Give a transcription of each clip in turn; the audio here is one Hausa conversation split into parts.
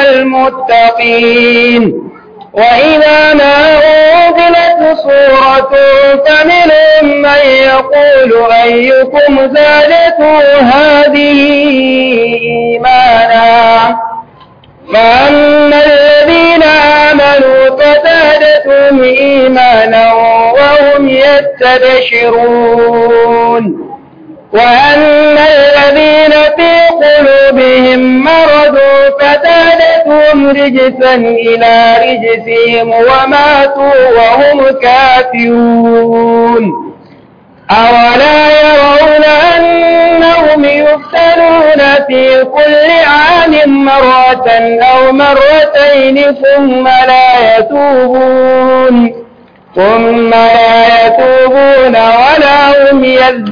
المتقين وإذا ما أنزلت سورة فمنهم من يقول أيكم زادته هذه إيمانا فأما الذين آمنوا فزادتهم إيمانا وهم يستبشرون وأما الذين في قلوبهم مرض فزادتهم رجسا إلى رجسهم وماتوا وهم كافرون أولا يرون أنهم يفتنون في كل عام مرة أو مرتين ثم لا يتوبون ثم لا يتوبون ولا هم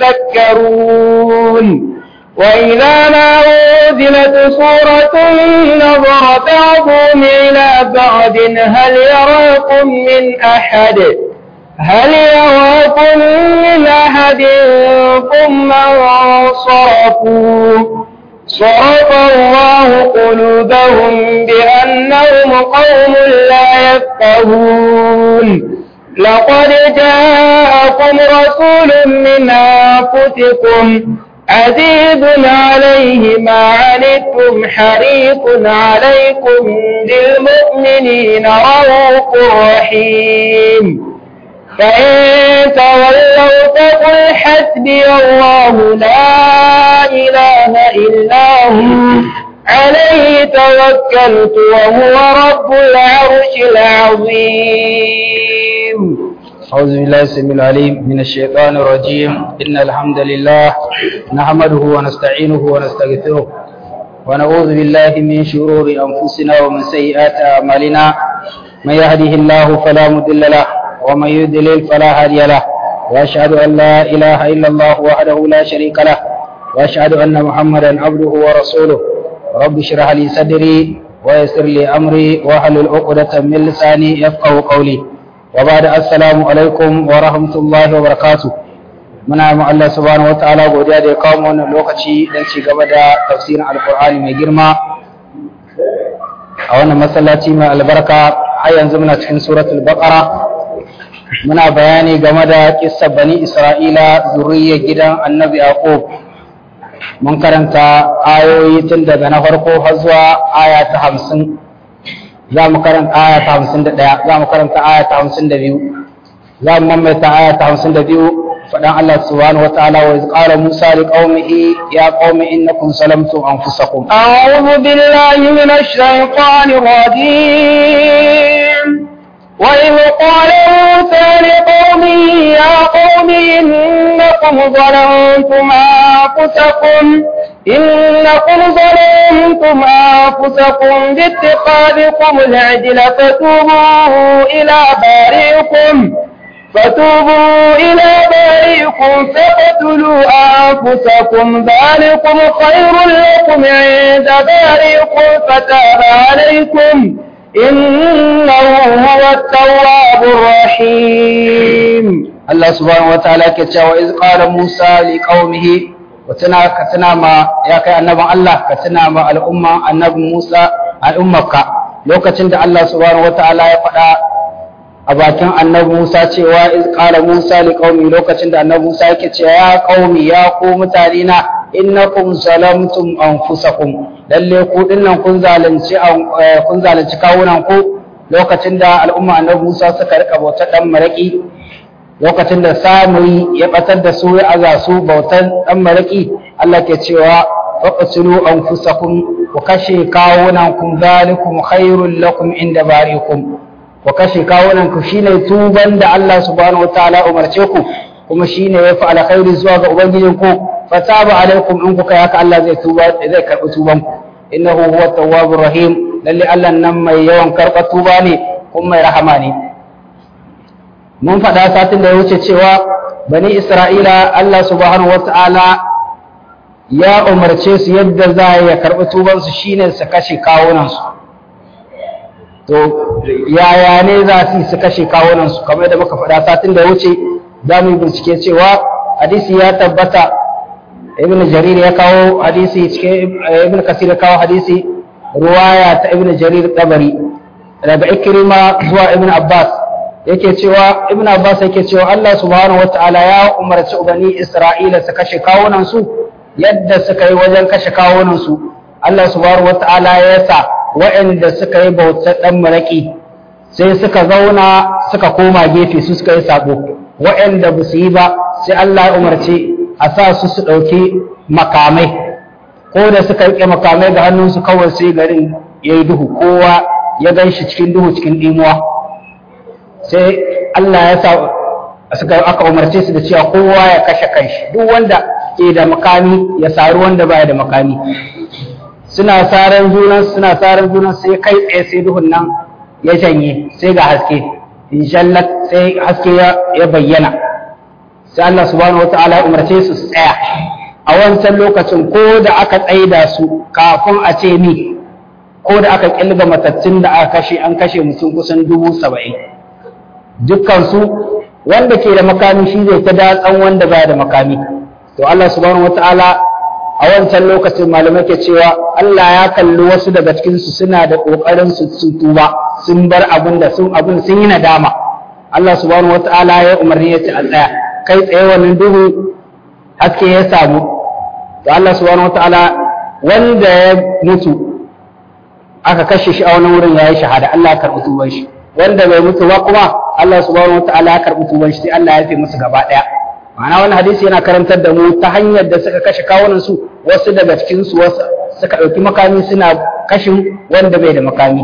يذكرون وإذا ما أنزلت سورة نظر بعضهم إلى بعض هل يراكم من أحد هل يراكم من أحد ثم انصرفوا صرف الله قلوبهم بأنهم قوم لا يفقهون لقد جاءكم رسول من أنفسكم عزيز عليه ما عنتم حريص عليكم بالمؤمنين رؤوف رحيم فإن تولوا فقل حسبي الله لا إله إلا هو عليه توكلت وهو رب العرش العظيم أعوذ بالله السميع العليم من الشيطان الرجيم إن الحمد لله نحمده ونستعينه ونستغفره ونعوذ بالله من شرور أنفسنا ومن سيئات أعمالنا من يهده الله فلا مضل له ومن يضلل فلا هادي له وأشهد أن لا إله إلا الله وحده لا شريك له وأشهد أن محمدا عبده ورسوله رب اشرح لي صدري ويسر لي أمري واحلل عقدة من لساني يفقه قولي وبعد السلام alaikum wa rahmatullahi wa barakatu muna mu Allah subhanahu wataala godiya da ya kawo mu wannan lokaci don ci gaba da tafsirin alqur'ani mai girma a wannan masallaci mai albarka har yanzu muna cikin suratul baqara muna bayani game da kissar bani isra'ila zuriyar gidan annabi yaqub mun karanta ayoyi tun daga na farko har zuwa aya ta hamsin za mu karanta aya ta hamsin da ɗaya za mu karanta aya ta hamsin da biyu za mu mamaita aya ta hamsin da biyu faɗan Allah subhanahu wa ta'ala wa qala Musa li qaumihi ya qaumi innakum salamtum anfusakum أعوذ بالله من الشيطان الرجيم وإذ قال موسى لقومه يا قوم إنكم ظلمتم أنفسكم إنكم ظلمتم أنفسكم باتخاذكم العجل فتوبوا إلى بارئكم فتوبوا إلى بارئكم فاقتلوا أنفسكم ذلكم خير لكم عند بارئكم فتاب عليكم إنه هو التواب الرحيم Allah subhanahu wa ta'ala ke cewa iz qala Musa li qaumihi wa tana ka tana ma ya kai annaban Allah ka tana ma al'umma annabi Musa al'ummarka lokacin da Allah subhanahu wa ta'ala ya faɗa a bakin annabi Musa cewa iz qala Musa li qaumi lokacin da annabi Musa yake cewa ya qaumi ya ku mutane na innakum zalamtum anfusakum lalle ku dinnan kun zalunci kun zalunci kawunan ku lokacin da al'umma annabi Musa suka rika bautar dan maraki lokacin da samuri ya batar da su ya aza su bautar dan maraki Allah ke cewa faqtulu anfusakum ku kashe kawunan kun zalikum khairul lakum inda barikum ku kashe kawunan ku shine tuban da Allah subhanahu wataala umarce ku kuma shine yafi alkhairi zuwa ga ubangijin ku fataba alaikum in kuka haka Allah zai tuba zai karbi tuban ku innahu huwa tawwabur rahim lalle Allah nan mai yawan karba tuba ne kuma mai rahama ne mun faɗa satin da ya wuce cewa bani Isra'ila Allah subhanahu wata'ala ya umarce su yadda za ya karɓi tubansu shine su kashe kawunansu to yaya ne za su su kashe kawunansu kamar yadda muka faɗa satin da ya wuce za mu yi bincike cewa hadisi ya tabbata ibn jarir ya kawo hadisi cikin ibn kasir ya kawo hadisi ruwaya ta ibn jarir tabari daga ikrima zuwa ibn abbas yake cewa ibn abbas yake cewa Allah subhanahu wataala ya umarci bani isra'ila su kashe kawunan su yadda suka yi wajen kashe kawunan su Allah subhanahu wataala ya sa waɗanda suka yi bautar dan maraki sai suka zauna suka koma gefe su suka yi sabo waɗanda ba su yi ba sai Allah ya umarci a sa su su ɗauki makamai ko da suka riƙe makamai ga hannunsu kawai sai garin ya yi duhu kowa ya gan shi cikin duhu cikin ɗimuwa sai Allah ya sa suka aka umarce su da cewa kowa ya kashe kanshi duk wanda ke da makami ya sari wanda baya da makami suna saran junan suna saran junan sai kai tsaye sai duhun nan ya janye sai ga haske inshallah sai haske ya bayyana sai Allah subhanahu wataala ya umarce su su tsaya a wancan lokacin ko da aka tsaida su kafin a ce ni ko da aka kilga matattun da aka kashe an kashe mutum kusan dubu saba'in dukkansu wanda ke da makami shi zai ta datsan wanda baya da makami to Allah subhanahu wataala a wancan lokacin malamai ke cewa Allah ya kalli wasu daga cikin su suna da kokarin su su tuba sun bar abin da sun abin sun yi nadama Allah subhanahu wataala ya umarni ya ce a tsaya kai tsaye wannan duhu haske ya samu to Allah subhanahu wataala wanda ya mutu aka kashe shi a wani wurin yayi shahada Allah ya karɓi tuban shi wanda bai mutu ba kuma Allah subhanahu wataala ya karɓi tuban shi sai Allah ya yafe musu gaba ɗaya ma'ana wannan hadisi yana karantar da mu ta hanyar da suka kashe kawunan su wasu daga cikin su wasu suka ɗauki makami suna kashin wanda bai da makami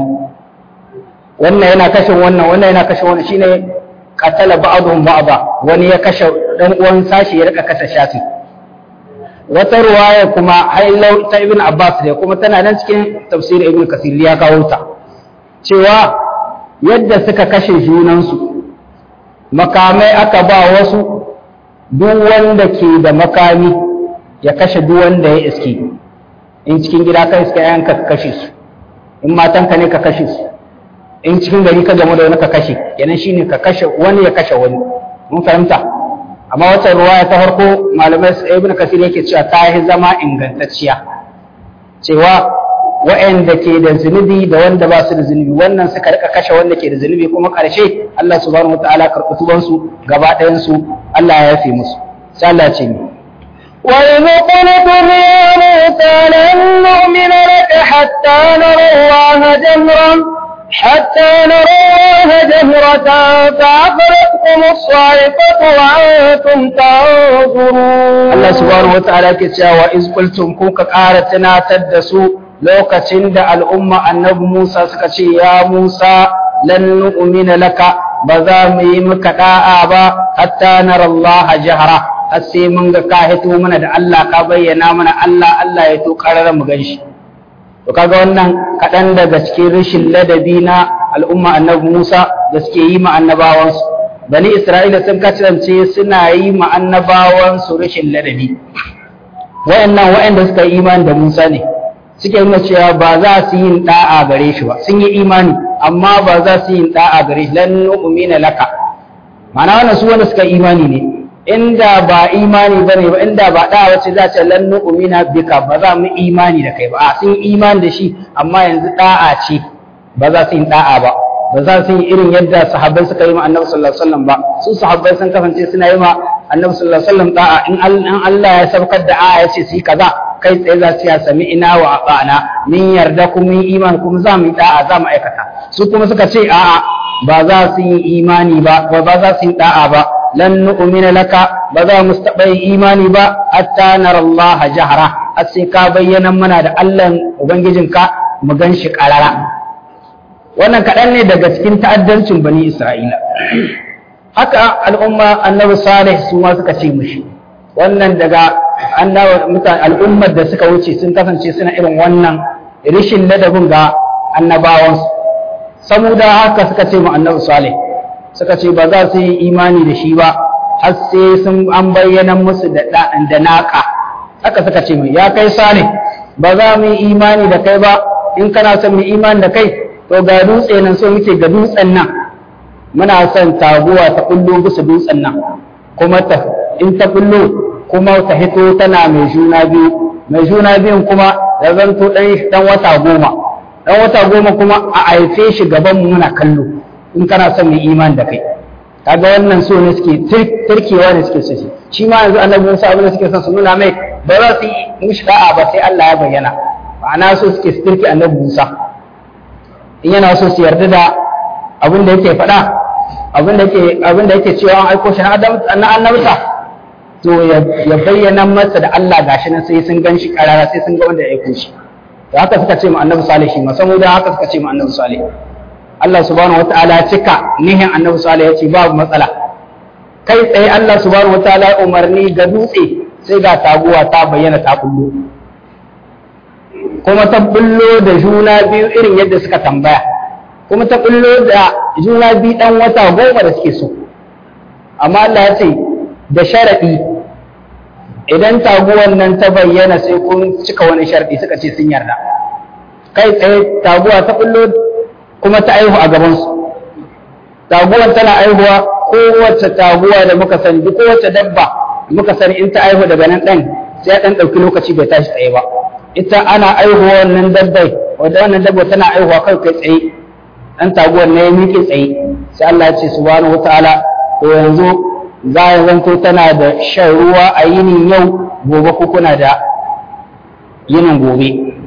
wannan yana kashin wannan wannan yana kashin wannan shine qatala ba'dhum ba'da wani ya kashe dan uwan sashi ya rika kasa shafi wata ruwaya kuma hailau ta ibn abbas ne kuma tana nan cikin tafsirin ibn kasir ya kawo ta cewa yadda suka kashe junansu makamai aka ba wasu duk wanda ke da makami ya kashe duk wanda ya iske in cikin gida ka iske yanka ka kashe su in matanka ne ka kashe su in cikin gari ka gamu da wani ka kashe kenan shine ka kashe wani ya kashe wani mun fahimta amma wata ruwaya ta farko malamai ibn kasir yake cewa ta yi zama ingantacciya cewa wa'anda ke da zunubi da wanda ba su da zunubi wannan suka rika kashe wanda ke da zunubi kuma karshe Allah subhanahu wataala karɓi tuban su gaba ɗayan su Allah ya yafe musu sai Allah ce ni وإذ قلت يا موسى لن نؤمن لك حتى نرى الله جهرا حتى نرى الله جهرة فأخذتكم الصاعقة وأنتم تنظرون Allah subhanahu wataala ke cewa iz qultum kun ka ƙara tunatar da su lokacin da al'umma annabi Musa suka ce ya Musa lan nu'mina laka ba za mu yi maka da'a ba hatta nara Allah jahra har sai mun ga ka hito mana da Allah ka bayyana mana Allah Allah ya to karara mu ganshi to kaga wannan kaɗan daga cikin rashin ladabi na al'umma annabi Musa da suke yi ma annabawansu bani Isra'ila sun kasance suna yi ma annabawansu rashin ladabi wayannan wayanda suka yi imani da Musa ne suke nuna cewa ba za su yin da'a gare shi ba sun yi imani amma ba za su yin da'a gare shi lan nu'mina laka ma'ana wannan su wanda suka imani ne inda ba imani bane ba inda ba da'a wace za ta lan nu'mina bika ba za mu imani da kai ba a sun yi imani da shi amma yanzu da'a ce ba za su yin da'a ba ba za su yi irin yadda sahabbai suka yi ma annabi sallallahu alaihi wasallam ba su sahabbai sun kasance suna yi ma annabi sallallahu alaihi wasallam da'a in Allah ya saukar da aya ya ce su yi kaza kai tsaye za su ya sami ina wa ata'ana min yarda kuma min iman kuma za mu yi da'a za mu aikata su kuma suka ce a'a ba za su yi imani ba ba za su yi da'a ba lan nu'mina laka ba za mu taɓa yin imani ba hatta nara Allah jahara har sai ka bayyana mana da Allah ubangijinka mu gan shi ƙarara wannan kaɗan ne daga cikin ta'addancin bani Isra'ila haka al'umma annabi salih su ma suka ce mushi wannan daga al'ummar da suka wuce sun kasance suna irin wannan rishin ladabin ga annabawansu saboda haka suka ce mu annabi salih suka ce ba za su yi imani da shi ba har sai sun an bayyana musu da da naka haka suka ce mu ya kai salih ba za mu yi imani da kai ba in kana son mu imani da kai to ga dutse nan so muke ga dutsen nan muna son taguwa ta kullo bisa dutsen nan kuma ta in ta kullo kuma ta hito tana mai juna biyu mai juna biyun kuma ya zanto dan dan wata goma dan wata goma kuma a haife shi gaban mu muna kallo in kana son mu iman da kai kaga wannan so ne suke turkewa ne suke so shi ma yanzu annabi Musa abin da suke son su nuna mai ba za su yi mishi da'a ba sai Allah ya bayyana ma'ana so suke su turke annabi Musa in yana so su yarda da abin da yake faɗa abin da yake abin da yake cewa an aiko shi na annabta to ya bayyana masa da Allah gashi nan sai sun gan shi karara sai sun ga wanda ya aiko shi to haka suka ce mu annabi salih shi ma saboda haka suka ce mu annabi salih Allah subhanahu wataala ya cika nihin annabi salih ya ce babu matsala kai tsaye Allah subhanahu wataala ya umarni ga dutse sai ga taguwa ta bayyana ta kullo kuma ta bullo da juna biyu irin yadda suka tambaya kuma ta bullo da juna biyu dan wata goma da suke so amma Allah ya ce da sharaɗi idan taguwan nan ta bayyana sai kun cika wani sharaɗi suka ce sun yarda kai tsaye taguwa ta bullo kuma ta aihu a gabansu taguwan tana aihuwa kowace taguwa da muka sani duk kowace dabba muka sani in ta aihu daga nan ɗan sai ɗan ɗauki lokaci bai tashi tsaye ba ita ana aihuwa wannan dabbai wadda wannan dabba tana aihuwa kai kai tsaye ɗan taguwar ne ya miƙe tsaye sai Allah ya ce subhanahu wataala to yanzu za ya zanto tana da shan ruwa a yinin yau gobe ko kuna da yinin gobe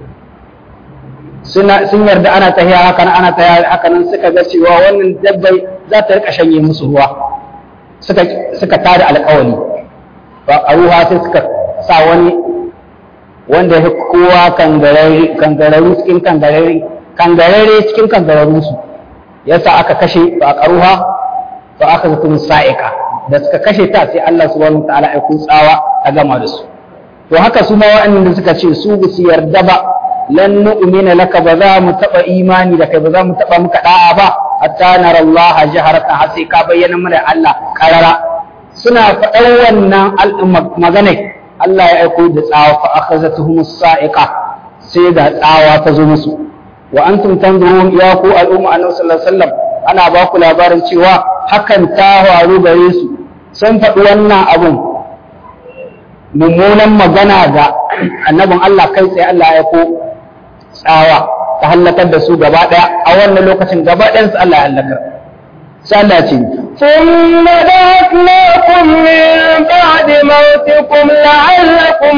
sun yarda ana tahiya hakan ana tahiya hakanan suka ga cewa wannan dabbai za ta rika shanye musu ruwa suka suka tada alƙawari ba a ruwa sai suka sa wani wanda ya kowa kangararru cikin kangararri kangararre cikin kangararru su yasa aka kashe ba a ƙaruha ba aka zato sa'ika da suka kashe ta sai Allah subhanahu wa ta'ala aiko tsawa ta gama da su to haka su ma wa'annan da suka ce su ba su yarda ba lan nu'mina laka ba za mu taba imani da kai ba za mu taba muka da'a ba hatta nara Allah jaharatan har sai ka bayyana mana Allah karara suna faɗan wannan magana Allah ya aiko da tsawa fa akhazatuhum sa'iqa sai da tsawa ta zo musu wa antum tanzurun ya ku al'umma annabi sallallahu alaihi wasallam ana ba ku labarin cewa hakan ta faru gare su sun faɗi wannan abun mummunan magana ga annabin Allah kai tsaye Allah ya ko tsawa ta hallakar da su gaba ɗaya a wannan lokacin gaba ɗayan su Allah ya hallakar sai Allah ce ثم بعثناكم من بعد موتكم لعلكم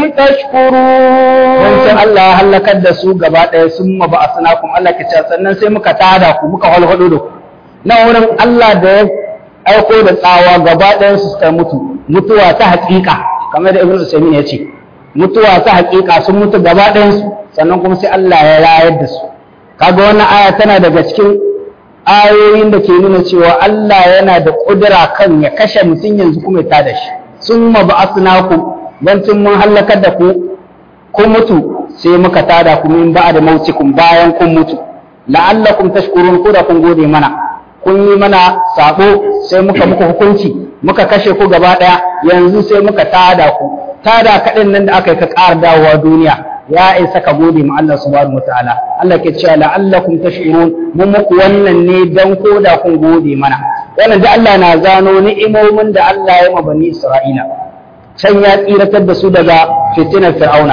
تشكرون wancan Allah ya hallakar da su gaba ɗaya sun ma ba a sanakun Allah ke cewa sannan sai muka tada ku muka halhado da ku nan wurin Allah da ya aiko da tsawa gaba ɗayan su suka mutu mutuwa ta haƙiƙa kamar da Ibn Usaymin ya ce mutuwa ta haƙiƙa sun mutu gaba ɗayan su sannan kuma sai Allah ya rayar da su kaga wannan aya tana daga cikin ayoyin da ke nuna cewa Allah yana da ƙudura kan ya kashe mutum yanzu kuma ya tada shi sun ma ba asnaku bancin mun hallakar da ku kun mutu sai muka tada ku min ba da mautikum bayan kun mutu la'allakum tashkurun ko da kun gode mana kun yi mana sabo sai muka muku hukunci muka kashe ku gaba daya yanzu sai muka tada ku tada kaɗin nan da aka yi ka ƙara dawowa duniya ya isa ka gode ma Allah subhanahu wataala Allah ke cewa la'allakum tashkurun mun muku wannan ne dan ko da kun gode mana wannan da Allah na zano ni'imomin da Allah ya ma bani Isra'ila can ya tsiratar da su daga fitinar fir'auna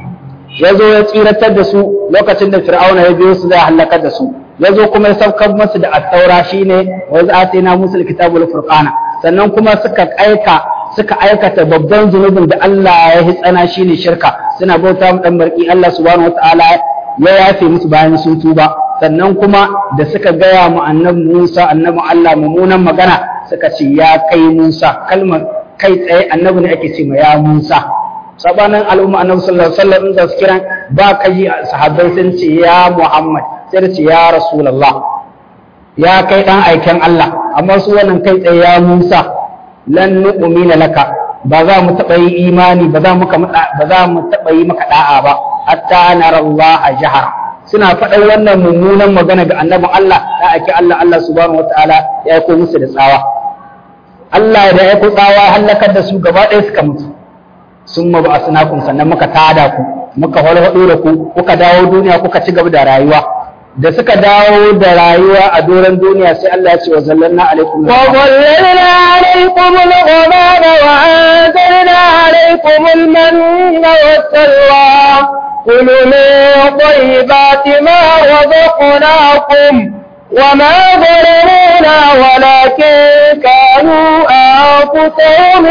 ya zo ya tsiratar da su lokacin da fir'auna ya biyo su zai halakar da su ya zo kuma ya saukar masu da attaura shine wa za'atina musul kitabul furqana sannan kuma suka aika suka aikata babban zunubin da Allah ya hitsana shine shirka suna bauta mu dan barki Allah subhanahu wataala ya yafe musu bayan sun tuba sannan kuma da suka gaya mu annabi Musa annabi Allah mummunan magana suka ce ya kai Musa kalmar kai tsaye annabi ne ake ce ma ya Musa sabanin al'umma annabi sallallahu alaihi wasallam da su kiran ba ka ji sahabbai sun ce ya Muhammad sai da ce ya Rasulullah ya kai dan aiken Allah amma su wannan kai tsaye ya Musa lan nu'mina laka ba za mu taɓa yi imani ba za mu ba za mu taɓa yi maka da'a ba hatta nara Allah jahara suna faɗan wannan mummunan magana ga annabin Allah ya ake Allah Allah subhanahu wataala ya aiko musu da tsawa Allah da ya tsawa halakar da su gaba ɗaya suka mutu sun ma ba a sannan muka tada ku muka walwado da ku kuka dawo duniya kuka ci gaba da rayuwa da suka dawo da rayuwa a doron duniya sai Allah ya ce wa zallanna alaikum wa zallalna alaikum al-ghamama wa anzalna alaikum al-manna was-salwa كلوا من طيبات ما رزقناكم وما ظلمونا ولكن كانوا أنفسهم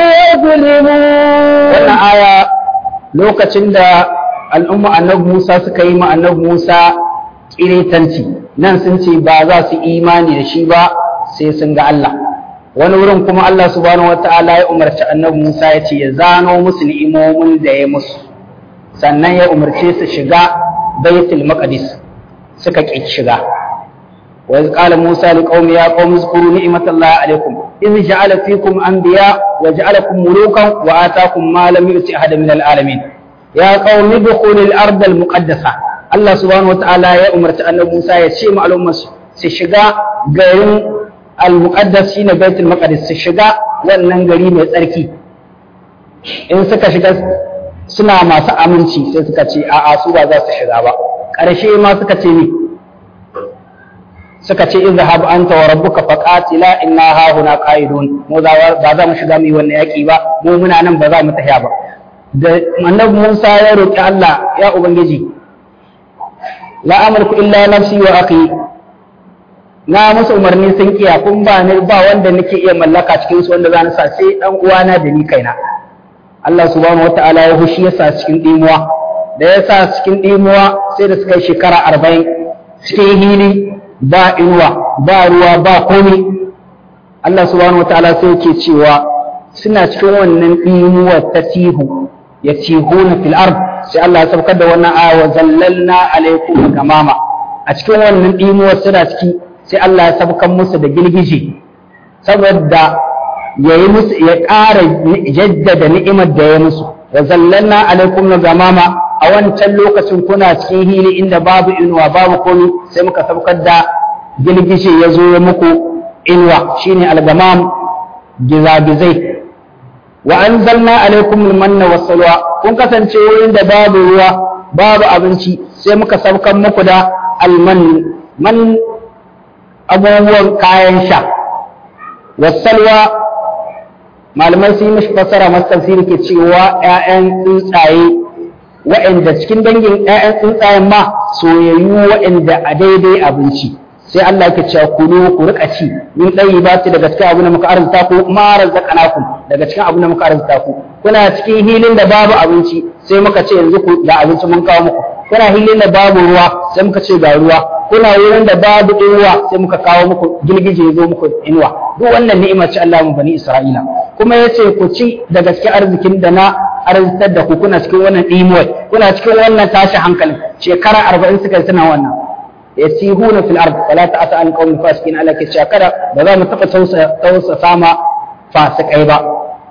يظلمون wannan aya lokacin da al'umma annabi Musa suka yi ma annabi Musa kiretanci nan sun ce ba za su imani da shi ba sai sun ga Allah wani wurin kuma Allah subhanahu wataala ya umarci annabi Musa ya ce ya zano musu ni'imomin da ya musu sannan ya umarce su shiga baitul maqdis suka ƙi shiga wa iz qala Musa liqaumi ya qaumi zkuru ni'matallahi alaykum iz ja'ala fikum anbiya wa ja'alakum mulukan wa ataakum ma lam yu'ti ahadan min al'alamin ya qaumi dukhulul ardh al-muqaddasa Allah subhanahu wataala ya umarci annabi Musa ya ce ma al'ummar su shiga garin al-muqaddas shine baitul maqdis su shiga wannan gari mai tsarki in suka shiga suna masu aminci sai suka ce a'a su ba za su shiga ba ƙarshe ma suka ce ni suka ce izhab anta wa rabbuka faqatila inna ha huna qa'idun mu ba za mu shiga mu yi wannan yaki ba mu muna nan ba za mu tafiya ba da annabi Musa ya roki Allah ya ubangiji la amliku illa nafsi wa akhi na musu umarni sun kiya kun ba ni ba wanda nake iya mallaka cikin su wanda za ni sa sai dan uwana da ni kaina Allah subhanahu wataala ya hushi ya sa cikin dimuwa da ya sa cikin dimuwa sai da suka yi shekara arba'in cikin hili ba inuwa ba ruwa ba komai Allah subhanahu wataala sai yake cewa suna cikin wannan dimuwa ta tihu ya tihuna fil ard sai Allah ya saukar da wannan aya wa zallalna alaikum gamama a cikin wannan dimuwa suna ciki sai Allah ya saukar musu da girgije saboda ya yi musu ya ƙara jaddada ni'imar da ya musu wa zallalna alaikum gamama a wancan lokacin kuna cikin hili inda babu inuwa babu komi sai muka saukar da girgishe ya zo ya muku inuwa shine algamam gizagizai wa anzalna alaikum almanna wassalwa kun kasance wurin da babu ruwa babu abinci sai muka saukar muku da alman man abubuwan kayan sha wassalwa malamai sun yi mashi fasara masu tafsiri ke cewa 'ya'yan tsuntsaye wa'anda cikin dangin 'ya'yan tsuntsayen ma soyayyu wa'anda a daidai abinci sai Allah yake cewa kulu ku rika ci min dai ba ci daga cikin abin da muka arzuta ku ma razaqnakum daga cikin abin da muka arzuta ku kuna cikin hilin da babu abinci sai muka ce yanzu ku da abinci mun kawo muku kuna hilin da babu ruwa sai muka ce ga ruwa kuna wurin da babu inuwa sai muka kawo muku girgije ya zo muku inuwa duk wannan ni'imar ce Allah mu bani Isra'ila kuma yace ku ci daga cikin arzikin da na arzitar da ku kuna cikin wannan dimuwai kuna cikin wannan tashi hankali shekara 40 suka tuna wannan yasihuna fil ard fala ta'ata an qawmin fasikin Allah ke cewa kada ba za mu taba tausa tausa sama fasikai ba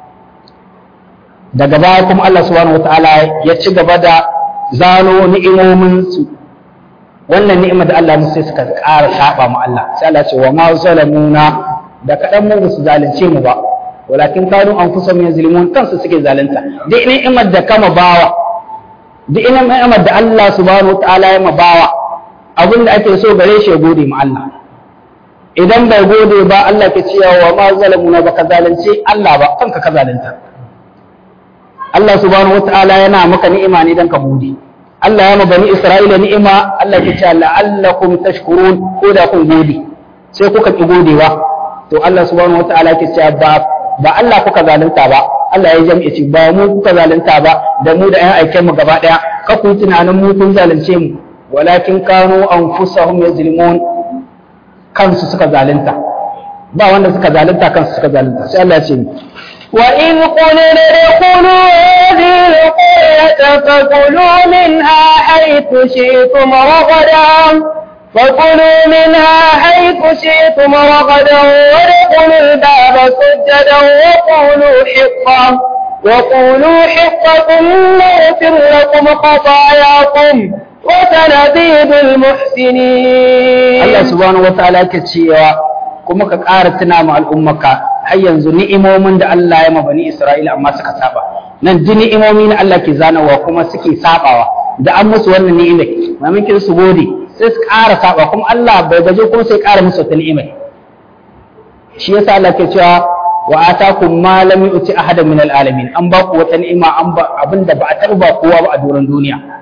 daga baya kuma Allah subhanahu wataala ya ci gaba da zano ni'imomin su wannan ni'imar da Allah musu sai suka ƙara saba mu Allah sai Allah ce wa ma zalamuna da kadan mu su zalunce mu ba walakin kanu anfusahum yazlimun kansu suke zalunta duk ni'imar da kama bawa duk ni'imar da Allah subhanahu wataala ya ma bawa abin da ake so gare shi ya gode ma Allah idan bai gode ba Allah ke cewa wa ma zalamuna baka zalunce Allah ba kanka ka zalunta Allah subhanahu wataala yana maka ni'ima ne dan ka gode Allah ya ma bani Isra'ila ni'ima Allah ke cewa la'allakum tashkurun ko da kun gode sai kuka ki godewa to Allah subhanahu wataala ke cewa ba ba Allah kuka zalunta ba Allah ya jam'i ce ba mu kuka zalunta ba da mu da ƴan aiken mu gaba daya ka ku tunanin mu kun zalunce mu walakin kanu anfusahum yazlimun kansu suka zalunta ba wanda suka zalunta kansu suka zalunta sai Allah ya ce وإذ قلنا ادخلوا هذه القرية فكلوا منها حيث شئتم رغدا فكلوا منها حيث شئتم رغدا وادخلوا الباب سجدا وقولوا حقا وقولوا حقة نغفر لكم خطاياكم وسنزيد المحسنين Allah subhanahu wataala yake cewa kuma ka ƙara tuna ma al'ummaka har yanzu ni'imomin da Allah ya ma bani Isra'ila amma suka saba nan duk ni'imomi na Allah ke zanawa kuma suke sabawa da an musu wannan ni'imai mamakin su gode sai su ƙara saba kuma Allah bai gaje kuma sai ƙara musu wata ni'imai shi yasa Allah ke cewa wa atakum ma lam yu'ti ahadan min al'alamin an ba ku wata ni'ima an ba abinda ba a taɓa ba kowa ba a doron duniya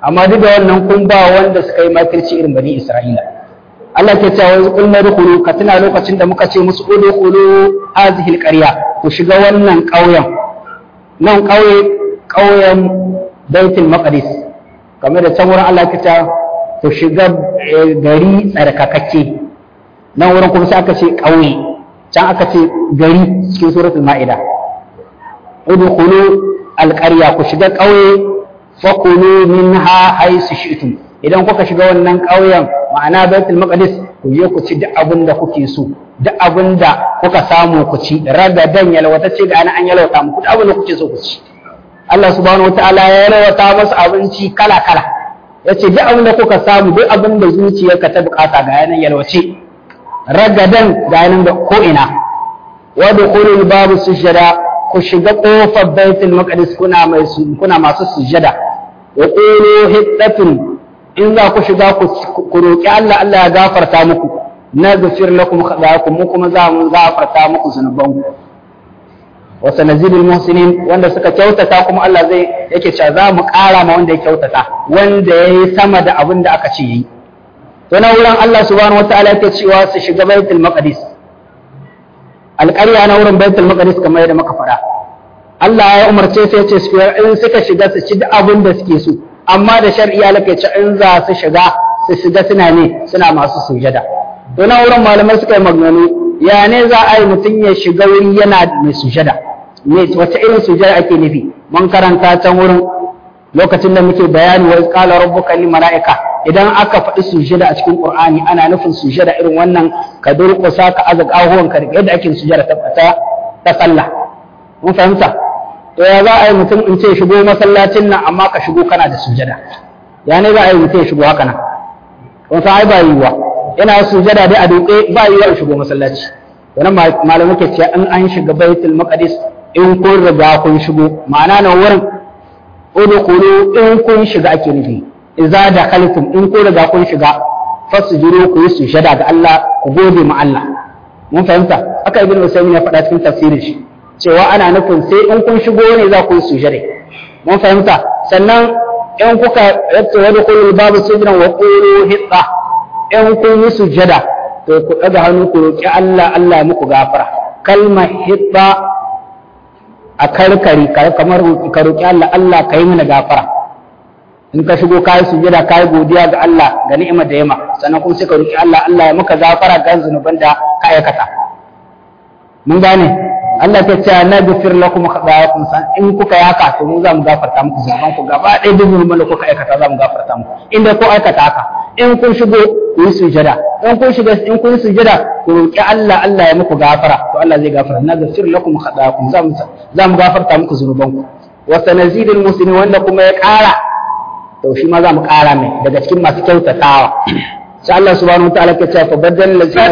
amma duk da wannan kun ba wanda suka yi makirci irin bani Isra'ila Allah ke cewa yanzu kun dukulu ka tuna lokacin da muka ce musu udkhulu hadhihi alqarya ku shiga wannan ƙauyen nan ƙauye ƙauyen Baitul Maqdis kamar da can wurin Allah ke cewa ku shiga gari tsarkakakke nan wurin kuma sai aka ce ƙauye can aka ce gari cikin suratul Ma'ida udkhulu alqarya ku shiga ƙauye fakulu minha haisu shi'tum idan kuka shiga wannan ƙauyen ma'ana baitul maqdis ku je ku ci duk abin da kuke so duk abin da kuka samu ku ci ragadan yalwata ce ga an yalwata muku duk abin da kuke so ku ci Allah subhanahu wataala ya yalwata musu abinci kala kala yace duk abin da kuka samu duk abin da zuciyarka ta bukata ga yanan yalwace ragadan ga yanan da ko ina wa dukhulul babu sujada ku shiga kofar baitul maqdis kuna mai kuna masu sujada wa qulu hiddatun in za ku shiga ku roki Allah Allah ya gafarta muku na gafir lakum khatayakum mu kuma za mu gafarta muku zunubanku wa sanazidul muhsinin wanda suka kyautata kuma Allah zai yake cewa za mu ƙara ma wanda ya kyautata wanda yayi sama da abin da aka ce yi to na wurin Allah subhanahu wataala yake cewa su shiga baitul maqdis alƙarya na wurin baitul maqdis kamar yadda muka faɗa Allah ya umarce sai ya ce su in suka shiga su ci abin da suke so amma da shar'i alaka ce in za su shiga su shiga suna ne suna masu sujada to na wurin malamai suka yi maganganu ya ne za a yi mutum ya shiga wuri yana mai sujada me wace irin sujada ake nufi mun karanta can wurin lokacin da muke bayani wa qala rabbuka lil malaika idan aka faɗi sujada a cikin qur'ani ana nufin sujada irin wannan ka durƙusa ka aza ƙahuwan ka yadda ake sujada ta ta sallah mun fahimta to ya za a yi mutum in ce shigo masallacin nan amma ka shigo kana da sujada ya ne za a yi mutum ya shigo haka nan kun san ai ba yiwuwa yana sujada dai a duƙe ba yiwuwa in shigo masallaci wannan malamai ke cewa in an shiga baitul maqdis in kun riga kun shigo ma'ana nan wurin udkhulu in kun shiga ake nufi idza dakhaltum in kun riga kun shiga fasjudu ku yi sujada ga Allah ku gode ma Allah mun fahimta haka ibnu usaymin ya faɗa cikin tafsirin shi cewa ana nufin sai in kun shigo ne za ku yi sujada mun fahimta sannan in kuka yatta wani kullu babu sujudan wa qulu hitta in kun yi sujada to ku daga hannu ku roki Allah Allah ya muku gafara kalmar hitta a karkari kamar ka roki Allah Allah ka yi mana gafara in ka shigo ka yi sujada ka yi godiya ga Allah ga ni'imar da yama sannan kuma sai ka roki Allah Allah ya maka gafara ga zunuban da ka aikata mun gane Allah ta ce na gafir lakum khatayakum san in kuka yaka to mu za mu gafarta muku zunuban ku gaba ɗaya duk zunuban da kuka aikata za mu gafarta muku inda ko aikata haka in kun shigo ku yi sujada in kun shiga in kun sujada ku roki Allah Allah ya muku gafara to Allah zai gafara na gafir lakum khatayakum za mu za mu gafarta muku zunuban ku wa sanazidul muslimin wanda kuma ya ƙara to shi ma za mu ƙara mai daga cikin masu kyautatawa sai Allah subhanahu wa ta'ala ke cewa fa badal lazina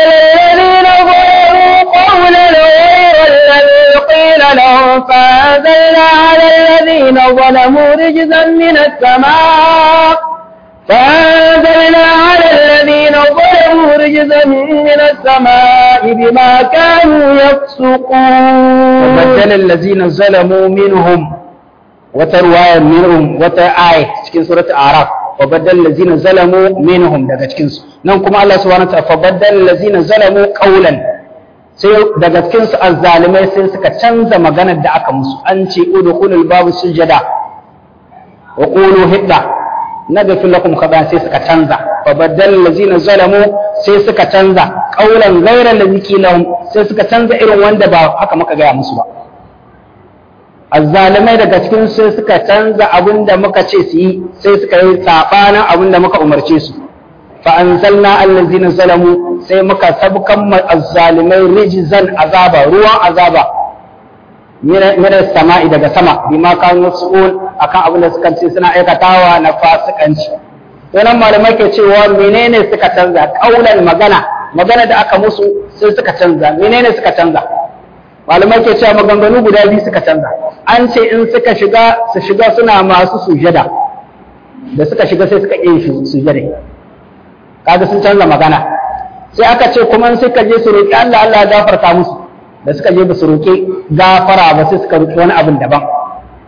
قولا غير الذي قيل لهم فأنزلنا على الذين ظلموا رجزا من السماء فأنزلنا على الذين ظلموا رجزا من السماء بما كانوا يفسقون وبدل الذين ظلموا منهم وترواية منهم وتآية cikin سورة الأعراف وبدل الذين ظلموا منهم daga cikin su nan kuma Allah subhanahu wa ta'ala fabaddal allazina zalamu qawlan sai daga cikin su azzalimai sai suka canza maganar da aka musu an ce udkhulul babu sujada wa qulu hidda naghfir lakum khata sai suka canza fa badal allazina zalamu sai suka canza qaulan ghayra allazi qilahum sai suka canza irin wanda ba haka muka gaya musu ba azzalimai daga cikin sai suka canza abin da muka ce su yi sai suka yi sabanin abin da muka umarce su fa anzalna allazina zalamu sai muka sabkan azzalimai rijzan azaba ruwan azaba mina sama'i daga sama bima kan yasu'un akan abin da suka ce suna aikatawa na fasikanci to nan malamai ke cewa menene suka canza kaulan magana magana da aka musu sai suka canza menene suka canza malamai ke cewa maganganu guda biyu suka canza an ce in suka shiga su shiga suna masu sujada da suka shiga sai suka iya sujada kaga sun canza magana sai aka ce kuma in suka je su roƙi Allah Allah ya gafarta musu da suka je ba su roƙi gafara ba sai suka roƙi wani abin daban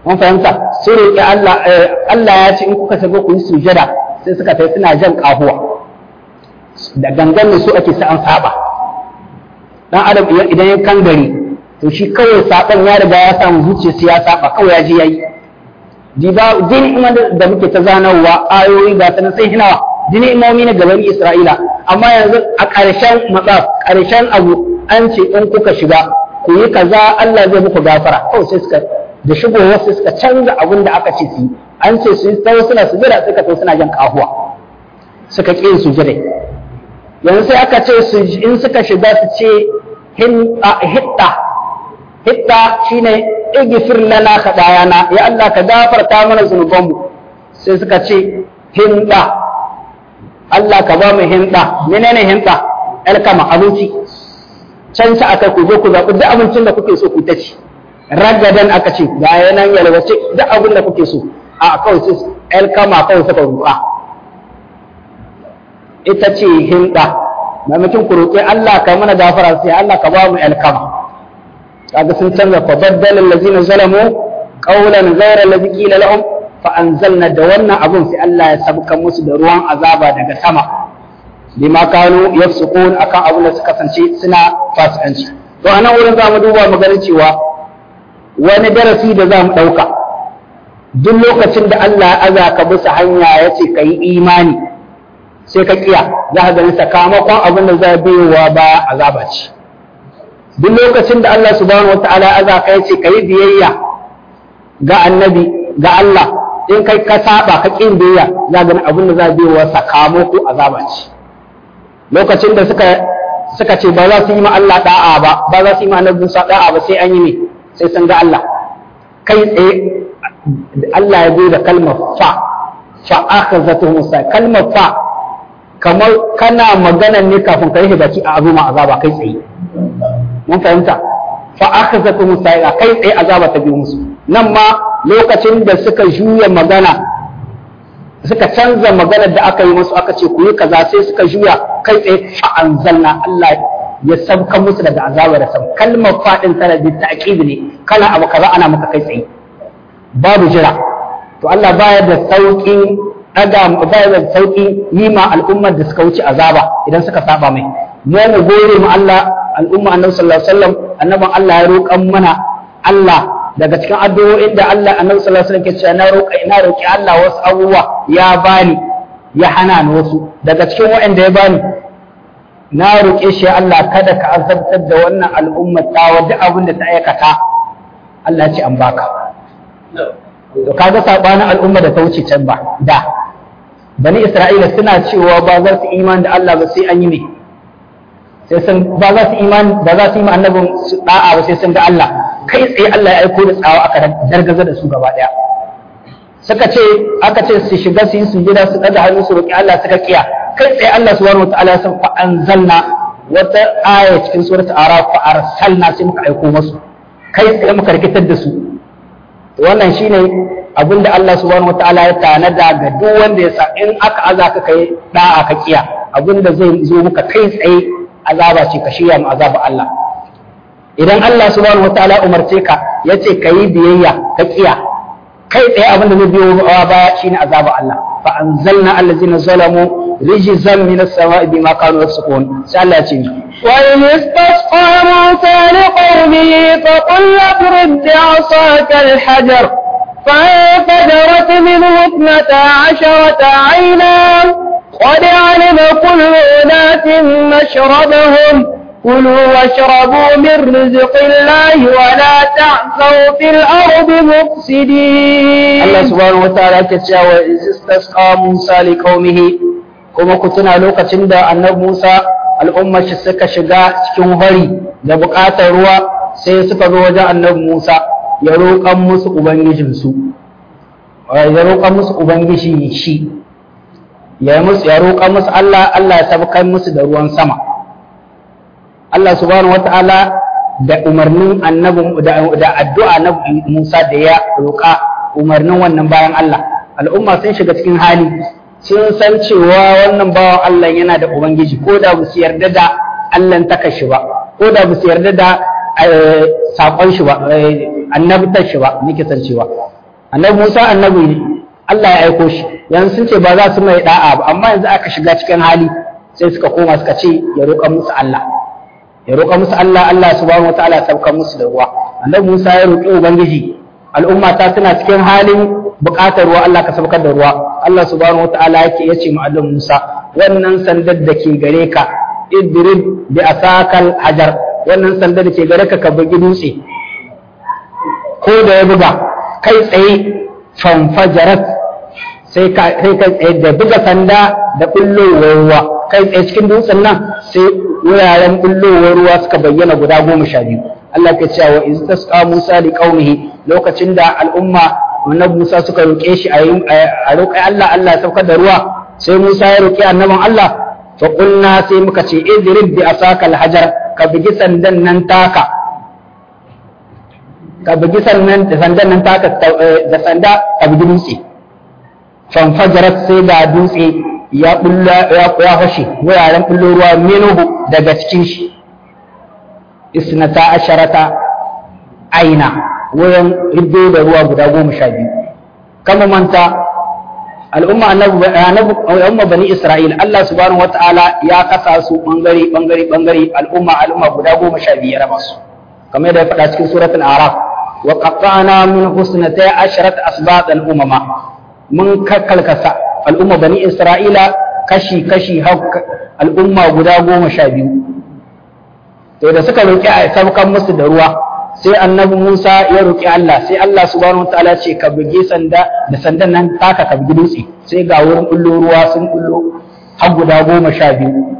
mun fahimta sai roƙi Allah Allah ya ce in kuka shiga ku yi sujada sai suka tai suna jan kahuwa da gangan su ake sa an saba dan adam idan ya kangare to shi kawai saban ya riga ya samu zuciya sai ya saba kawai ya je yayi diba din iman da muke ta zanarwa ayoyi ga sanan sai hinawa dini imomi na gaban Isra'ila amma yanzu a ƙarshen matsaf ƙarshen abu an ce in kuka shiga ku yi kaza Allah zai muku gafara kawai sai suka da shigowar sai suka canza abin da aka ce su yi an ce su yi tawo suna sujada suka tawo suna jan kahuwa suka ƙi yin sujada yanzu sai aka ce su in suka shiga su ce hitta hitta shine igfir lana khadayana ya Allah ka gafarta mana zunubanmu sai suka ce hinda Allah ka ba mu hinda menene hinda alkama abinci can ci aka ku je ku zaɓi duk abincin da kuke so ku ta ci ragadan aka ce ga yanan yalwace duk abin da kuke so a kawai sai alkama kawai suka ruka ita ce hinda maimakon ku roƙi Allah ka mana gafara sai Allah ka ba mu alkama kaga sun canza fa baddala allazina zalamu qawlan ghayra allazi qila lahum fa anzalna da wannan abun sai Allah ya sabka musu da ruwan azaba daga sama bima kanu yafsukun akan abun da suka kasance suna fasikanci to anan wurin za mu duba mu gani cewa wani darasi da za mu ɗauka duk lokacin da Allah ya aza ka bisa hanya ya ce ka yi imani sai ka kiya za ka gani sakamakon abin da za biyowa baya azaba ce duk lokacin da Allah subhanahu wataala ya aza ka ya ce ka yi biyayya ga annabi ga Allah in kai ka saba ka kin biyayya za gani abin da za biyowa sakamako azaba ce lokacin da suka suka ce ba za su yi ma Allah da'a ba ba za su yi ma annabi Musa da'a ba sai an yi ne sai sun ga Allah kai tsaye Allah ya zo da kalmar fa fa akhazatu Musa kalmar fa kamar kana magana ne kafin ka yi baki a azuma azaba kai tsaye mun fahimta fa akhazatu Musa kai tsaye azaba ta biyo musu nan ma lokacin da suka juya magana suka canza maganar da aka yi musu aka ce ku yi kaza sai suka juya kai tsaye fa anzalna Allah ya sabka musu daga azaba da sab kalmar fadin tana da ta'kid ne kana abu kaza ana maka kai tsaye babu jira to Allah baya da sauƙin daga baya da sauƙin yi ma al'ummar da suka wuce azaba idan suka saba mai mu mu gore mu Allah al'umma annabi sallallahu alaihi wasallam annaban Allah ya roƙan mana Allah daga cikin addu'o'in da Allah annabi sallallahu alaihi wasallam ke cewa na roƙa ina roƙi Allah wasu abubuwa ya bani ya hana ni wasu daga cikin waɗanda ya bani na roƙe shi Allah kada ka azabtar da wannan al'umma ta wadda abin da ta aikata Allah ya ce an baka to kaga sabanin al'umma da ta wuce can ba da bani Isra'ila suna cewa ba za su imani da Allah ba sai an yi ne sai sun ba za su imani ba za su yi annabin su da'a ba sai sun ga Allah kai tsaye Allah ya aiko da tsawa aka dargaza da su gaba daya suka ce aka ce su shiga su yi sujada su daga hannu su roki Allah suka kiya kai tsaye Allah subhanahu wataala ya san fa anzalna wata aya cikin suratul araf fa arsalna sai muka aiko musu kai tsaye muka rikitar da su wannan shine abin da Allah subhanahu wataala ya tanada ga duk wanda ya sa in aka aza ka kai da'a ka kiya abin da zai zo muka kai tsaye azaba ce ka shirya mu azaba Allah idan Allah subhanahu wataala umarce ka yace ka yi biyayya ka kiya kai tsaye abin da zai biyo baya shine azaba Allah fa anzalna allazina zalamu rijzan min as-sama'i bima kanu yafsukun sai Allah ya ce وإذ استسقى موسى لقومه فقل اضرب بعصاك الحجر فانفجرت منه اثنتا عشرة عينا قد علم كل أناس مشربهم كلوا واشربوا من رزق الله ولا تعثوا في الأرض مفسدين Allah subhanahu wataala yake cewa iz istasqa Musa li qaumihi kuma ku tuna lokacin da annabi Musa al'ummar shi suka shiga cikin hori da buƙatar ruwa sai suka zo wajen annabi Musa ya roƙan musu ubangijin su ya roƙan musu ubangiji shi ya musu ya roƙan musu Allah Allah ya sabkar musu da ruwan sama Allah subhanahu wataala da umarnin annabi da addu'a na Musa da ya roƙa umarnin wannan bayan Allah al'umma sun shiga cikin hali sun san cewa wannan bawan Allah yana da ubangiji ko da ba su yarda da Allah ta kashi ba ko da ba su yarda da sakon shi ba annabtar shi ba nake san cewa annabi Musa annabi ne Allah ya aiko shi yanzu sun ce ba za su mai da'a ba amma yanzu aka shiga cikin hali sai suka koma suka ce ya roƙa musu Allah ya roƙa musu Allah Allah subhanahu wataala ya sauka musu da ruwa annabi Musa ya roƙi ubangiji al'umma ta tana cikin halin buƙatar ruwa Allah ka saukar da ruwa Allah subhanahu wataala yake yace mu annabi Musa wannan sandar da ke gare ka idrib bi asakal hajar wannan sandar da ke gare ka ka bugi dutse ko da ya buga kai tsaye fanfajarat sai ka kai tsaye da buga sanda da bullowar ruwa kai tsaye cikin dutsen nan sai wuraren bullowar ruwa suka bayyana guda goma sha biyu Allah ke cewa iz tasqa Musa li qaumihi lokacin da al'umma annabi Musa suka roƙe shi a roƙi Allah Allah ya saukar da ruwa sai Musa ya roƙi annabin Allah fa qulna sai muka ce idrib bi asaka al-hajar ka bugi sandan nan taka ka bugi sandan da sandan nan taka da sanda ka bugi dutse fanfajarat sai ga dutse ya bulla ya fashe wuraren bullo ruwa minuhu daga cikin shi isnata asharata aina wurin hiddo da ruwa guda goma sha biyu kama manta al'umma al'umma bani isra'il Allah subhanahu wata'ala ya kasa su bangare bangare bangare al'umma al'umma guda goma sha biyu ya raba su kamar yadda ya faɗa cikin suratul araf wa qatta'na min husnatay asharat asbatan umama mun kakkalkasa al'umma bani isra'ila kashi kashi al'umma guda goma sha biyu to da suka roƙi a saukan musu da ruwa sai annabi Musa ya roƙi Allah sai Allah subhanahu wataala ce ka buge sanda da sandan nan taka ka bugi dutse sai ga wurin bullo ruwa sun bullo har guda goma sha biyu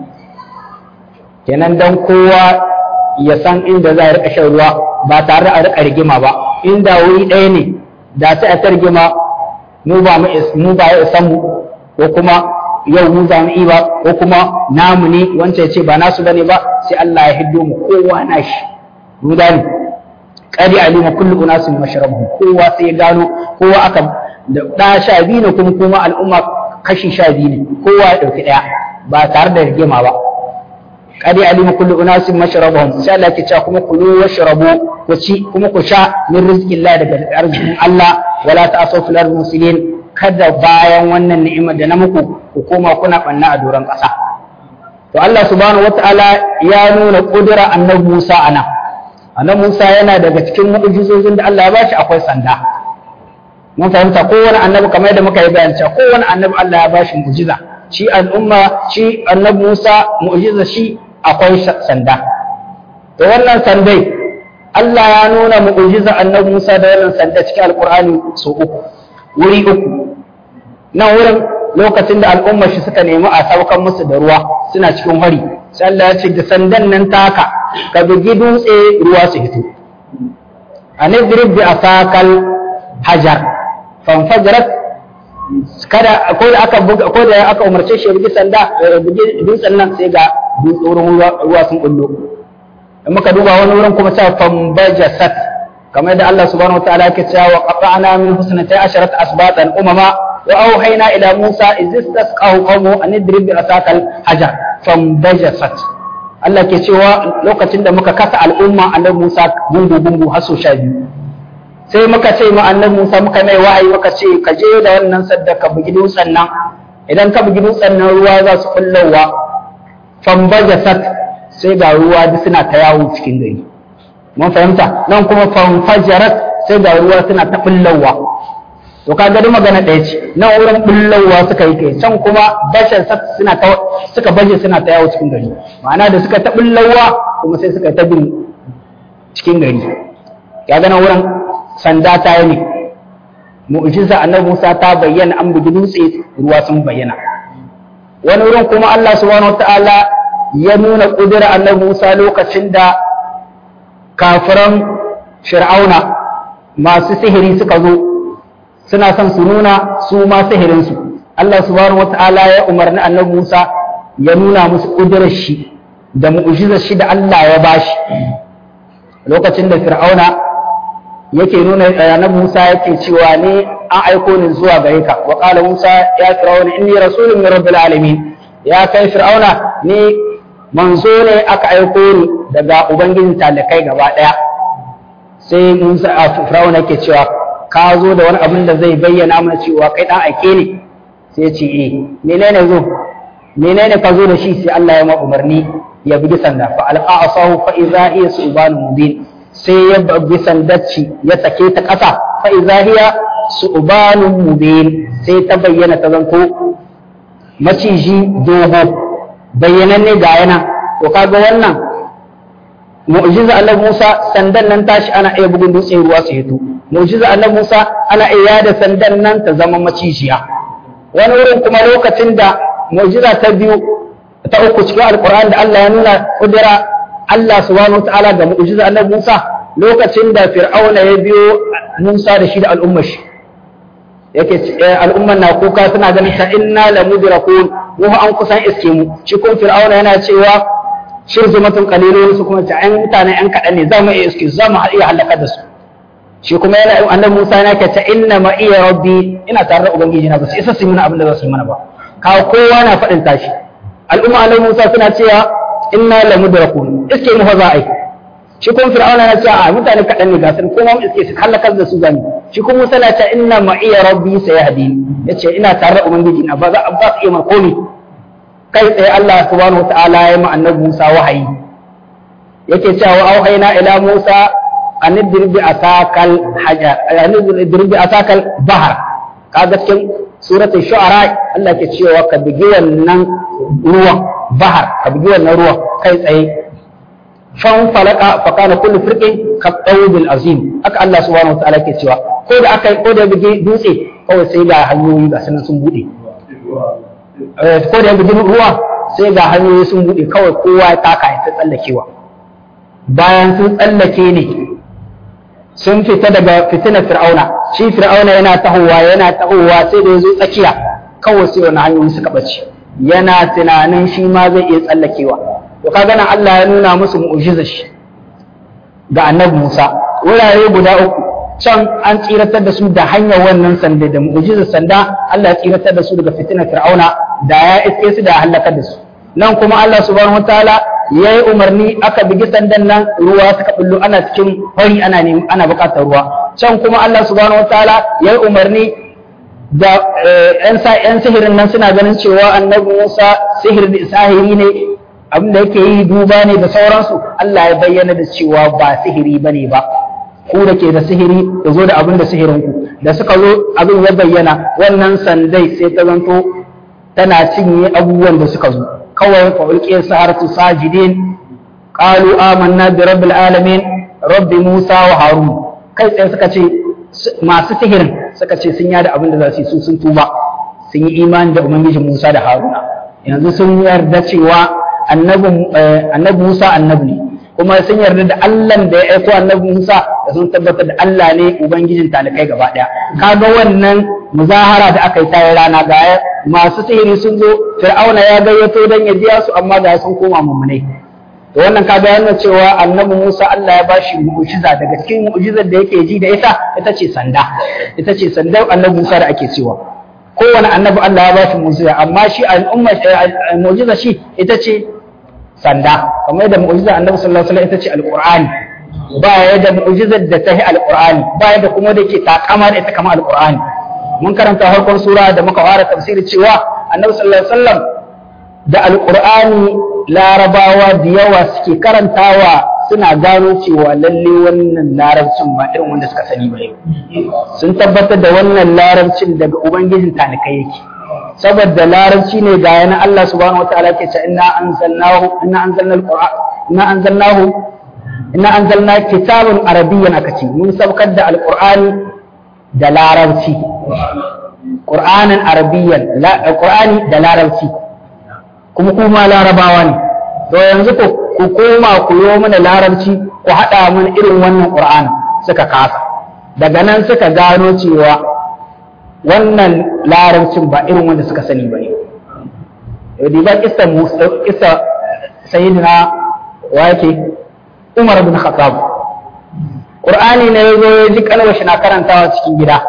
kenan dan kowa ya san inda za a riƙa shan ruwa ba tare a riƙa rigima ba inda wuri ɗaya ne da sai a ta rigima mu ba mu ba ya san mu ko kuma yau mu za mu yi ba ko kuma namu ne wancan ya ce ba nasu bane ba sai Allah ya hiddo mu kowa nashi mu gane qadi alima kullu unasin mashrabuhum kowa sai ya gano kowa aka da da sha biyu ne kuma kuma al'umma kashi sha biyu ne kowa ya dauki daya ba tare da rigima ba qadi alima kullu unasin mashrabuhum sai Allah ya ce kuma kulu washrabu ku ci kuma ku sha min rizqillah daga arzikin Allah wala ta'asu fil ardi muslimin kada bayan wannan ni'imar da na muku ku koma kuna banna a doron ƙasa to Allah subhanahu wata'ala ya nuna kudura annabi Musa ana annabi Musa yana daga cikin mu'jizozin da Allah ya bashi akwai sanda mun fahimta kowane annabi kamar yadda muka yi bayan cewa kowane annabi Allah ya bashi mu'jiza shi al'umma shi annabi Musa mu'jiza shi akwai sanda to wannan sandai Allah ya nuna mu'jiza annabi Musa da wannan sanda cikin alqur'ani so uku wuri uku nan wurin lokacin da al'ummar shi suka nemi a saukan musu da ruwa suna cikin hari sai Allah ya ce da sandan nan taka ka bugi dutse ruwa su hito an idrib bi asakal hajar fanfajarat kada ko da aka buga ko da aka umarce shi bugi sanda bugi dutsen nan sai ga dutsen ruwa sun kullo in muka duba wani wurin kuma cewa fambajasat kamar da Allah subhanahu wataala yake cewa wa qata'na min husnati asharat asbatan umama wa auhayna ila Musa iz istasqahu qawmu an idrib bi asakal hajar fambajasat Allah ke cewa lokacin da muka kasa al'umma annabi Musa gungu gungu har so sha biyu sai muka ce ma annabi Musa muka mai wahayi muka ce ka je da wannan sadda ka bugi dutsen nan idan ka bugi dutsen nan ruwa za su kullowa fambajasat sai ga ruwa duk suna ta yawo cikin gari mun fahimta nan kuma fanfajarat sai ga ruwa suna ta bullawa to ka ga magana ɗaya ce nan wurin bullawa suka yi kai can kuma bashar suna ta suka baje suna ta yawo cikin gari ma'ana da suka ta bullawa kuma sai suka ta bin cikin gari ya ga nan wurin sanda ta yi ne mu'jiza annabi Musa ta bayyana an bugi dutse ruwa sun bayyana wani wurin kuma Allah subhanahu wataala ya nuna kudura annabi Musa lokacin da kafiran fir'auna masu sihiri suka zo suna son su nuna su ma sihirinsu Allah subhanahu wata'ala ya umarni annabi Musa ya nuna musu ƙudurar shi da mu'jizar shi da Allah ya bashi lokacin da fir'auna yake nuna annabi Musa yake cewa ne an aiko ni zuwa gare ka wa qala Musa ya fir'auna inni rasulun min rabbil alamin ya kai fir'auna ni manzo ne aka aiko ni daga ubangijin talakai gaba daya sai Musa a Fir'aun yake cewa ka zo da wani abin da zai bayyana mana cewa kai dan ake ne sai ya ce eh menene zo menene ka zo da shi sai Allah ya ma umarni ya bugi sanda fa alqa asahu fa idza hiya subanun mubin sai ya bugi sandacci ya sake ta ƙasa fa idza hiya subanun mubin sai ta bayyana ta zanto maciji dogo bayyananne ga yana to kaga wannan mu'jiza Allah Musa sandan nan tashi ana iya bugun dutse ruwa su hito mu'jiza Allah Musa ana iya yada sandan nan ta zama macijiya wani wurin kuma lokacin da mu'jiza ta biyu ta uku cikin alkur'ani da Allah ya nuna kudura Allah subhanahu wataala ga mu'jiza Allah Musa lokacin da Fir'auna ya biyo Musa da shi da al'ummar shi yake al'ummar na kuka suna ganin ta inna la mudrakun mu an kusan iske mu shi kun Fir'auna yana cewa shirzumatun qalilun su kuma ta ayan mutane yan kadan ne za mu iya iske za mu iya halaka da su shi kuma yana annabi Musa yana ke ta inna ma iya rabbi ina tare da ubangiji na ba su isa su yi mana abin da za su yi mana ba kawo kowa na faɗin tashi al'umma annabi Musa suna cewa inna la mudrakun iske mu fa za a yi shi kuma fir'auna na cewa a mutane kaɗan ne ga sun kuma mu iske su halakar da su zani shi kuma Musa na cewa inna ma iya rabbi sayahdi yace ina tare da ubangiji na ba za ba su iya komi kai tsaye Allah subhanahu wataala ya ma annabi Musa wahayi yake cewa auhayna ila Musa an idrib bi asakal hajar an idrib bi asakal bahar kaga cikin suratul shu'ara Allah ke cewa ka bigi wannan ruwan bahar ka bigi wannan ruwan kai tsaye fan falaka fa kana kullu firqin ka qawdil azim haka Allah subhanahu wa ta'ala ke cewa ko da aka ko da bigi dutse kawai sai ga hanyoyi ga sanan sun bude ko da bigi ruwa sai ga hanyoyi sun bude kawai kowa ya taka ya tsallakewa bayan sun tsallake ne sun fita daga fitinar fir'auna shi fir'auna yana tahowa yana tahowa sai da ya zo tsakiya kawai sai wani hanyoyi suka ɓace yana tunanin shi ma zai iya tsallakewa to kaga nan Allah ya nuna musu mu'jizar shi ga annabi Musa wurare guda uku can an tsiratar da su da hanyar wannan sanda da mu'jizar sanda Allah ya tsiratar da su daga fitinar fir'auna da ya iske su da halakar da su nan kuma Allah subhanahu wataala ya yi umarni aka bigi sandan nan ruwa suka bullo ana cikin fari ana ne ana buƙatar ruwa can kuma Allah subhanahu wataala ya yi umarni da yan sihirin nan suna ganin cewa annabi Musa sihir sahiri ne abin da yake yi duba ne da sauransu Allah ya bayyana da cewa ba sihiri bane ba ku da ke da sihiri da zo da abin da sihirin ku da suka zo abin ya bayyana wannan sandai sai ta zanto tana cinye abubuwan da suka zo kawai fa ulqiya saharatu sajidin qalu amanna bi rabbil alamin rabbi musa wa harun kai tsaye suka ce masu sihirin suka ce sun yada abin da za su yi su sun tuba sun yi imani da ubangijin musa da haruna yanzu sun yarda cewa annabi musa annabi ne kuma sun yarda da Allah da ya aiko annabi Musa da sun tabbatar da Allah ne ubangijin talikai gaba daya kaga wannan muzahara da aka yi ta rana ga masu sihiri sun zo fir'auna ya gayyato dan ya biya su amma ga sun koma mummunai to wannan kaga yana cewa annabi Musa Allah ya bashi mu'jiza daga cikin mu'jizar da yake ji da ita ita ce sanda ita ce sandar annabi Musa da ake cewa kowane annabi Allah ya bashi mu'jiza amma shi al'umma mu'jiza shi ita ce sanda kamar yadda mu'jizar annabi sallallahu alaihi wasallam ita ce alqur'ani ba ya da mu'jizar da ta yi alqur'ani ba ya da kuma da ke takama da ita kamar alqur'ani mun karanta harkon sura da muka fara tafsiri cewa annabi sallallahu alaihi wasallam da alqur'ani larabawa da yawa suke karantawa suna gano cewa lalle wannan larabcin ba irin wanda suka sani ba sun tabbatar da wannan larabcin daga ubangijin talikai yake saboda larabci ne ga yana Allah subhanahu wataala ke ce inna anzalnahu inna anzalna alquran inna anzalnahu inna anzalna kitabun arabiyyan akace mun sabkar da alqur'ani da larabci qur'anan arabiyyan qur'ani da larabci kuma kuma larabawa ne to yanzu ko ku koma ku yo mana larabci ku hada mana irin wannan qur'ani suka kasa daga nan suka gano cewa wannan larabcin ba irin wanda suka sani ba ne. Yau ba kisa kisa sayyidina wa yake Umar bin Khattab. Qur'ani ne ya zo ya ji kalmar shi na karantawa cikin gida.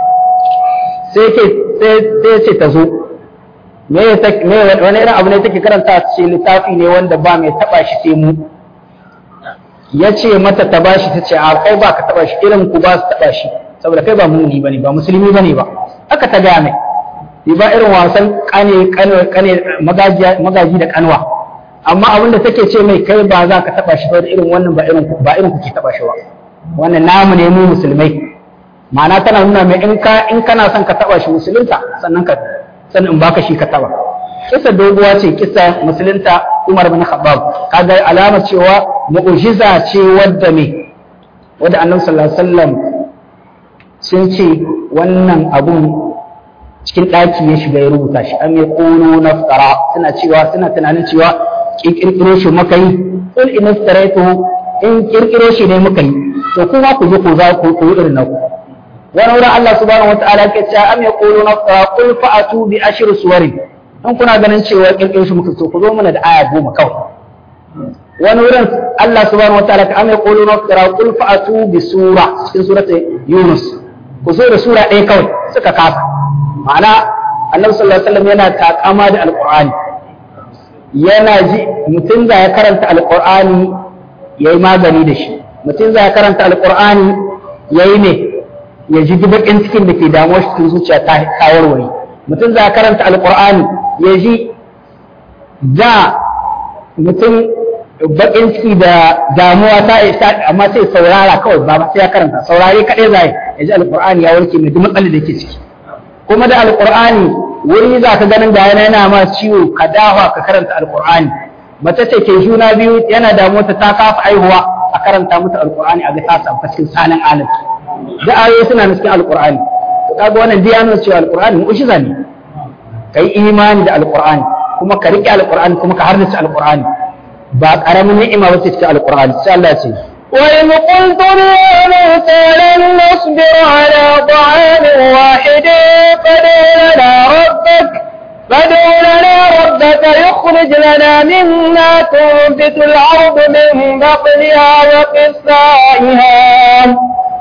Sai ke sai ce ta zo. Me me wani irin abu ne take karanta ce littafi ne wanda ba mai taba shi sai mu. Ya ce mata ta bashi ta ce a kai ba ka taba shi irin ku ba su taba shi. saboda kai ba muni bane ba musulmi bane ba aka ta gaya mai ba irin wasan kane kane kane magaji da kanwa amma abin da take ce mai kai ba za ka taba shi ba da irin wannan ba irin ba irin kuke taba shi ba wannan namu ne mu musulmai ma'ana tana nuna mai in ka in kana son ka taba shi musulunta sannan ka sannan in baka shi ka taba kisa doguwa ce kisa musulunta Umar bin Khattab kaga alamar cewa mu'jiza ce wadda me wadda Annabi sallallahu alaihi wasallam sun ce wannan abun cikin ɗaki ya shiga ya rubuta shi an ya ƙono naftara suna cewa suna tunanin cewa ƙirƙiro shi muka yi in in iftaraitu in ƙirƙiro shi ne muka yi to kuma ku je ku za ku yi irin naku wani wurin Allah subhanahu wataala ke cewa am ya ƙono naftara qul fa'atu bi ashri suwarin in kuna ganin cewa ƙirƙiro shi muka to ku zo mana da aya goma kawai wani wurin Allah subhanahu wataala ka am ya ƙono naftara qul fa'atu bi sura cikin suratul Yunus ku zo da sura ɗaya kawai suka kasa ma'ana annabi sallallahu alaihi wasallam yana takama da alqur'ani yana ji mutum za ya karanta alqur'ani yayi magani da shi mutum za ya karanta alqur'ani yayi ne ya ji bakin cikin da ke damuwa shi cikin zuciya ta warware mutum za ya karanta alqur'ani ya ji da mutum bakin ciki da damuwa ta amma sai saurara kawai ba sai ya karanta saurare kadai zai ya ji alqur'ani ya warke mai duk matsalar da yake ciki kuma da alkur'ani wuri za ka ganin ga yana yana ma ciwo ka dawa ka karanta alkur'ani mace ce ke juna biyu yana da mota ta kafa aihuwa a karanta mata alkur'ani a ga ta samu cikin sanin alim da ayoyi suna cikin alkur'ani to kaga wannan dai yana cewa alkur'ani mu'jiza ne kai imani da alkur'ani kuma ka rike alkur'ani kuma ka harnace alkur'ani ba karamin ni'ima wace cikin alkur'ani sai Allah ya ce وإذ قلتم يا موسى لن نصبر على طعام واحد فادع لنا ربك فادع لنا ربك يخرج لنا مما تنبت الأرض من بطنها وقثائها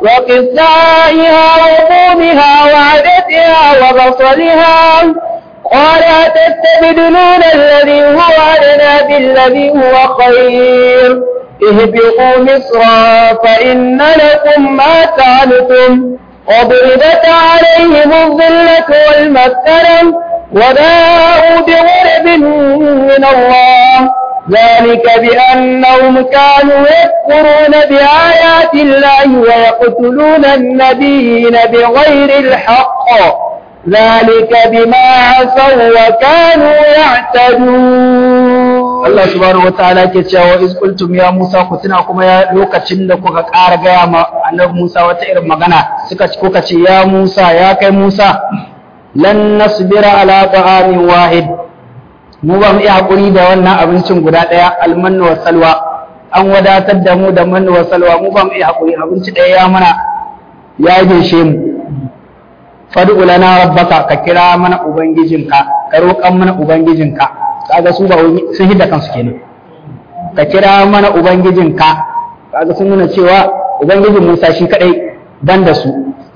وقثائها وقومها وعدتها وبصلها قال أتستبدلون الذي هو أدنى بالذي هو خير اهبطوا مصرا فإن لكم ما سألتم وضربت عليهم الظلة والمسكنة وباءوا بغرب من الله ذلك بأنهم كانوا يكفرون بآيات الله ويقتلون النبيين بغير الحق ذلك بما عصوا وكانوا يعتدون Allah subhanahu wataala ke cewa iz qultum ya Musa ku tuna kuma ya lokacin da kuka ƙara gaya ma annabi Musa wata irin magana suka ci kuka ce ya Musa ya kai Musa lan nasbira ala ta'amin wahid mu ba mu iya hakuri da wannan abincin guda ɗaya almannu wa salwa an wadatar da mu da mannu wa salwa mu ba mu iya hakuri abinci ɗaya ya mana ya gishe mu fad'u lana rabbaka ka kira mana ubangijinka ka roƙan mana ubangijinka kaga su ba sun hidda kansu kenan ka kira mana ubangijinka kaga sun nuna cewa ubangijin Musa shi kadai dan da su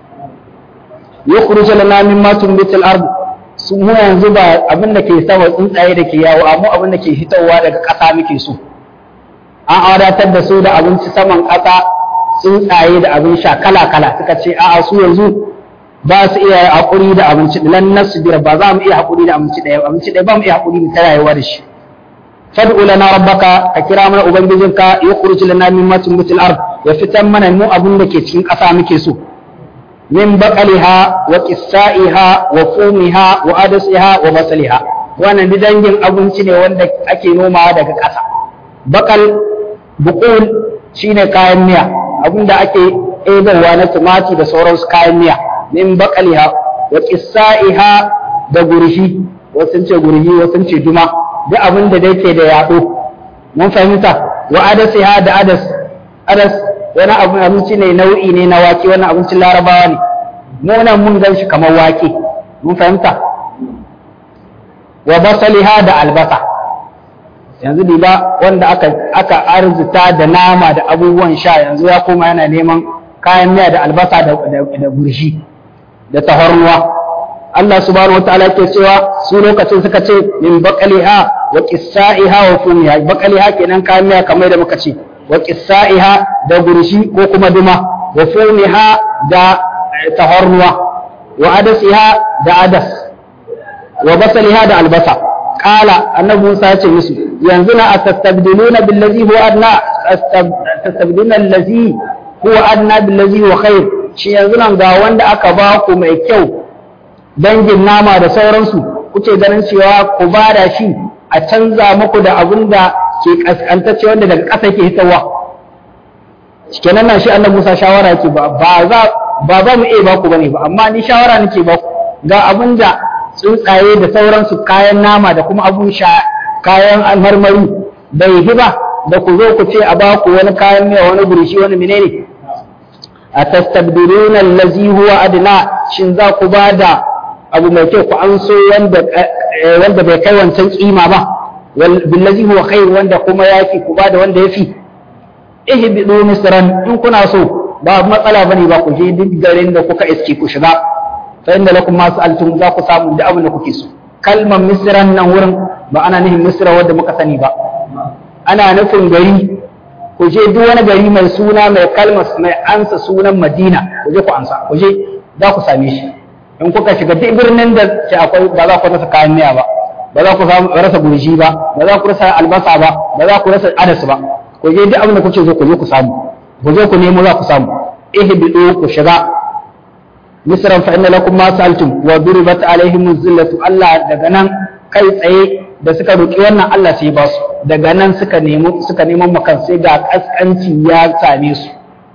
yukhruju lana mimma tunbitul ard su mu yanzu ba abin da ke sama tsuntsaye da ke yawo amma abin da ke hitowa daga ƙasa muke so an wadatar da su da abinci saman ƙasa tsuntsaye da abin sha kala kala suka ce a'a su yanzu ba su iya haƙuri da abinci lan nasbir ba za mu iya haƙuri da abinci ɗaya abinci ɗaya ba mu iya haƙuri da ta rayuwa da shi fad'u lana rabbaka ka kira mana ubangijinka yukhruj lana mimma tunbitul ard ya fitan mana mu abin da ke cikin ƙasa muke so min baqaliha wa qissaiha wa fumiha wa adasiha wa basaliha wannan dangin abinci ne wanda ake nomawa daga ƙasa bakal buqul shine kayan miya abinda ake ɗebowa na tumati da sauransu kayan miya min baƙaliha wa ƙissa'iha da gurhi wasu ce gurhi wasu ce duma duk abin da yake da yaɗo mun fahimta wa adasiha da adas adas wani abu abinci ne nau'i ne na wake wani abincin larabawa ne mu nan mun gan shi kamar wake mun fahimta wa basaliha da albasa yanzu ba wanda aka aka arzuta da nama da abubuwan sha yanzu ya koma yana neman kayan miya da albasa da da gurshi da tahornuwa Allah subhanahu wataala yake cewa su lokacin suka ce min baqaliha wa qissaiha wa fumiha baqaliha kenan kayan miya kamar da muka ce wa qissaiha da gurshi ko kuma duma wa fumiha da taharruwa wa adasiha da adas wa basaliha da albasa qala annabi Musa ya ce musu yanzu na atastabdiluna billazi huwa adna tastabdiluna allazi huwa adna billazi huwa khair shi yanzu nan ga wanda aka ba ku mai kyau dangin nama da sauransu kuke ganin cewa ku ba da shi a canza muku da abin da ke kaskantacce wanda daga ƙasa ke hitawa kenan nan shi annabi Musa shawara yake ba ba za ba za mu iya ba ku bane ba amma ni shawara nake ba ku ga abin da tsuntsaye da sauransu kayan nama da kuma abun sha kayan marmari bai yi ba da ku zo ku ce a ba ku wani kayan miya wani burishi wani menene a tastabdiluna allazi huwa adna shin za ku ba da abu mai kyau ku an so wanda wanda bai kai wancan kima ba wal billazi huwa khair wanda kuma yafi ku ba da wanda yafi ihbidu misran in kuna so ba matsala bane ba ku je duk garin da kuka iske ku shiga fa inda lakum ma sa'altum za ku samu da abin da kuke so kalmar misran nan wurin ba ana nufin misra wanda muka sani ba ana nufin gari ku je duk wani gari mai suna mai kalmar mai ansa sunan madina ku je ku ansa ku je za ku same shi in kuka shiga duk birnin da ke akwai ba za ku rasa kayan miya ba ba za ku rasa gurji ba ba za ku rasa albasa ba ba za ku rasa adas ba ku je duk abin da kuke zo ku je ku samu ku je ku nemo za ku samu ihbidu ku shiga misran fa inna lakum ma sa'altum wa duribat alaihim zillatu Allah daga nan kai tsaye da suka roki wannan Allah sai ba su daga nan suka nemo suka neman makan sai ga kaskanci ya same su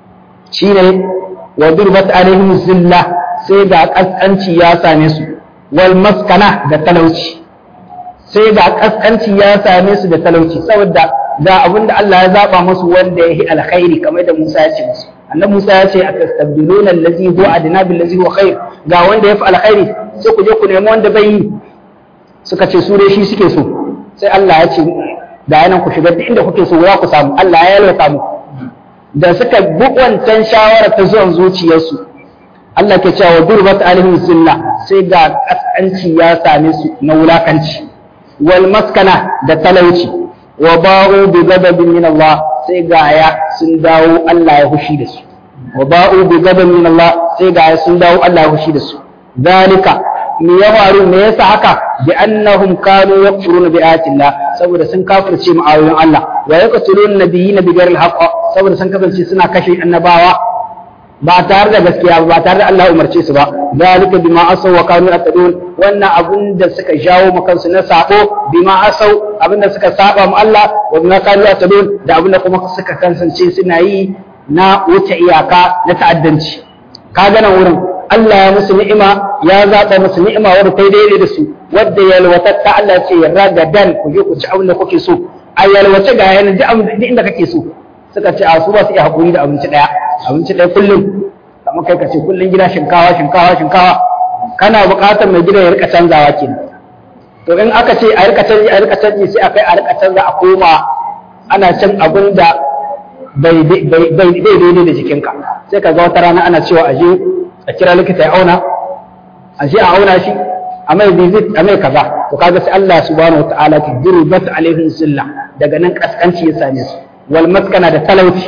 shine wa duribat alaihim zilla sai ga kaskanci ya same su wal maskana da talauci sai ga kaskanci ya same su da talauci saboda ga abin da Allah ya zaba musu wanda ya yi alkhairi kamar da Musa ya ce musu annabi Musa ya ce atastabdiluna allazi huwa adna bil ladzi huwa khair ga wanda ya fi alkhairi sai ku je ku nemi wanda bai yi suka ce su dai shi suke so sai Allah ya ce da yanan ku shiga duk inda kuke so za ku samu Allah ya yalwata mu da suka bi wancan shawara ta zuwan zuciyarsu Allah ke cewa durbat alaihim zilla sai ga kasanci ya same su na wulakanci wal maskana da talauci wa ba'u bi ghadabin min Allah sai ga ya sun dawo Allah ya hushi da su wa ba'u bi ghadabin min Allah sai ga ya sun dawo Allah ya hushi da su dalika me ya faru me yasa haka bi annahum kanu yakfuruna bi ayatillah saboda sun kafirce mu ayoyin Allah wa yaqtuluna nabiyina bi ghairi al saboda sun kasance suna kashe annabawa ba tare da gaskiya ba tare da Allah umarce su ba zalika bima asaw wa kanu yatadun wannan abun da suka jawo makansu na sabo bima asaw abin da suka saba mu Allah wa bima kanu yatadun da abin da kuma suka kasance suna yi na wuce iyaka na ta'addanci kaga nan wurin Allah ya musu ni'ima ya zaba musu ni'ima wadda ta daidai da su wadda yalwatatta Allah ce ya ragadan ku je ku ci abin da kuke so a yalwace ga yana duk inda kake so suka ce a su ba su iya haƙuri da abinci ɗaya abinci ɗaya kullum kamar kai ka ce kullum gida shinkawa shinkawa shinkawa kana buƙatar mai gida ya rika canzawa kenan to in aka ce a rika canji a rika canji sai a kai a rika canza a koma ana cin abin da bai daidai da jikinka sai ka ga wata rana ana cewa aje a kira likita ya auna aje a auna shi a mai visit a mai kaza to kaga sai Allah subhanahu wataala ki duribat alaihim silla daga nan kaskanci ya same su wal maskana da talauci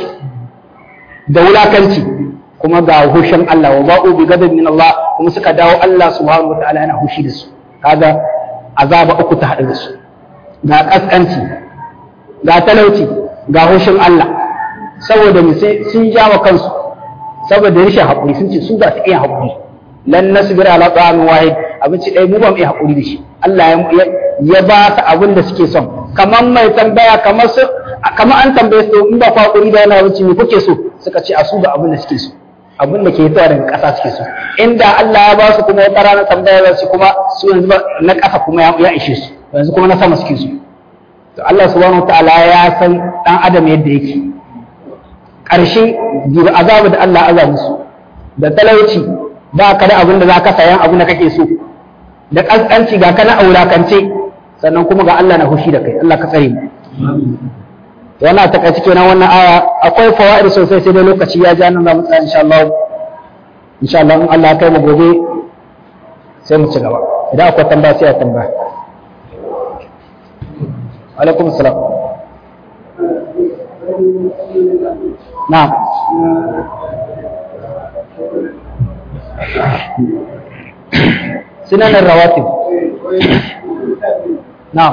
da wulakanci kuma ga hushin Allah wa ba'u bi gadab min Allah kuma suka dawo Allah subhanahu wataala yana hushi da su kaga azaba uku ta haɗu da su ga kaskanci ga talauci ga hushin Allah saboda mu sun jawa kansu saboda rashin haƙuri sun ce su za su iya haƙuri lan nasbira ala ta'amin wahid abinci ɗaya mu ba mu iya haƙuri da shi Allah ya ba su abin da suke son kamar mai tambaya kamar su kamar an tambaye su in ba ku haƙuri da wani abinci me kuke so suka ce a su ga abin da suke so abin da ke fitowa daga ƙasa suke so inda Allah ya ba su kuma wata rana tambaya za su kuma su yanzu na ƙasa kuma ya ishe su yanzu kuma na sama suke so to Allah subhanahu wataala ya san dan adam yadda yake ƙarshe jibi azabu da Allah aza musu da talauci ba ka da abin da za ka sayan abin da kake so da ƙasƙanci ga kana aulakance sannan kuma ga Allah na hushi da kai Allah ka tsare mu wannan ta kai kenan wannan aya akwai fawaid sosai sai dai lokaci ya ja nan za mu tsaya insha Allah insha Allah in Allah ya kai mu gobe sai mu ci gaba idan akwai tambaya sai a tambaya alaikum salam na'am sunanin rawatib na'am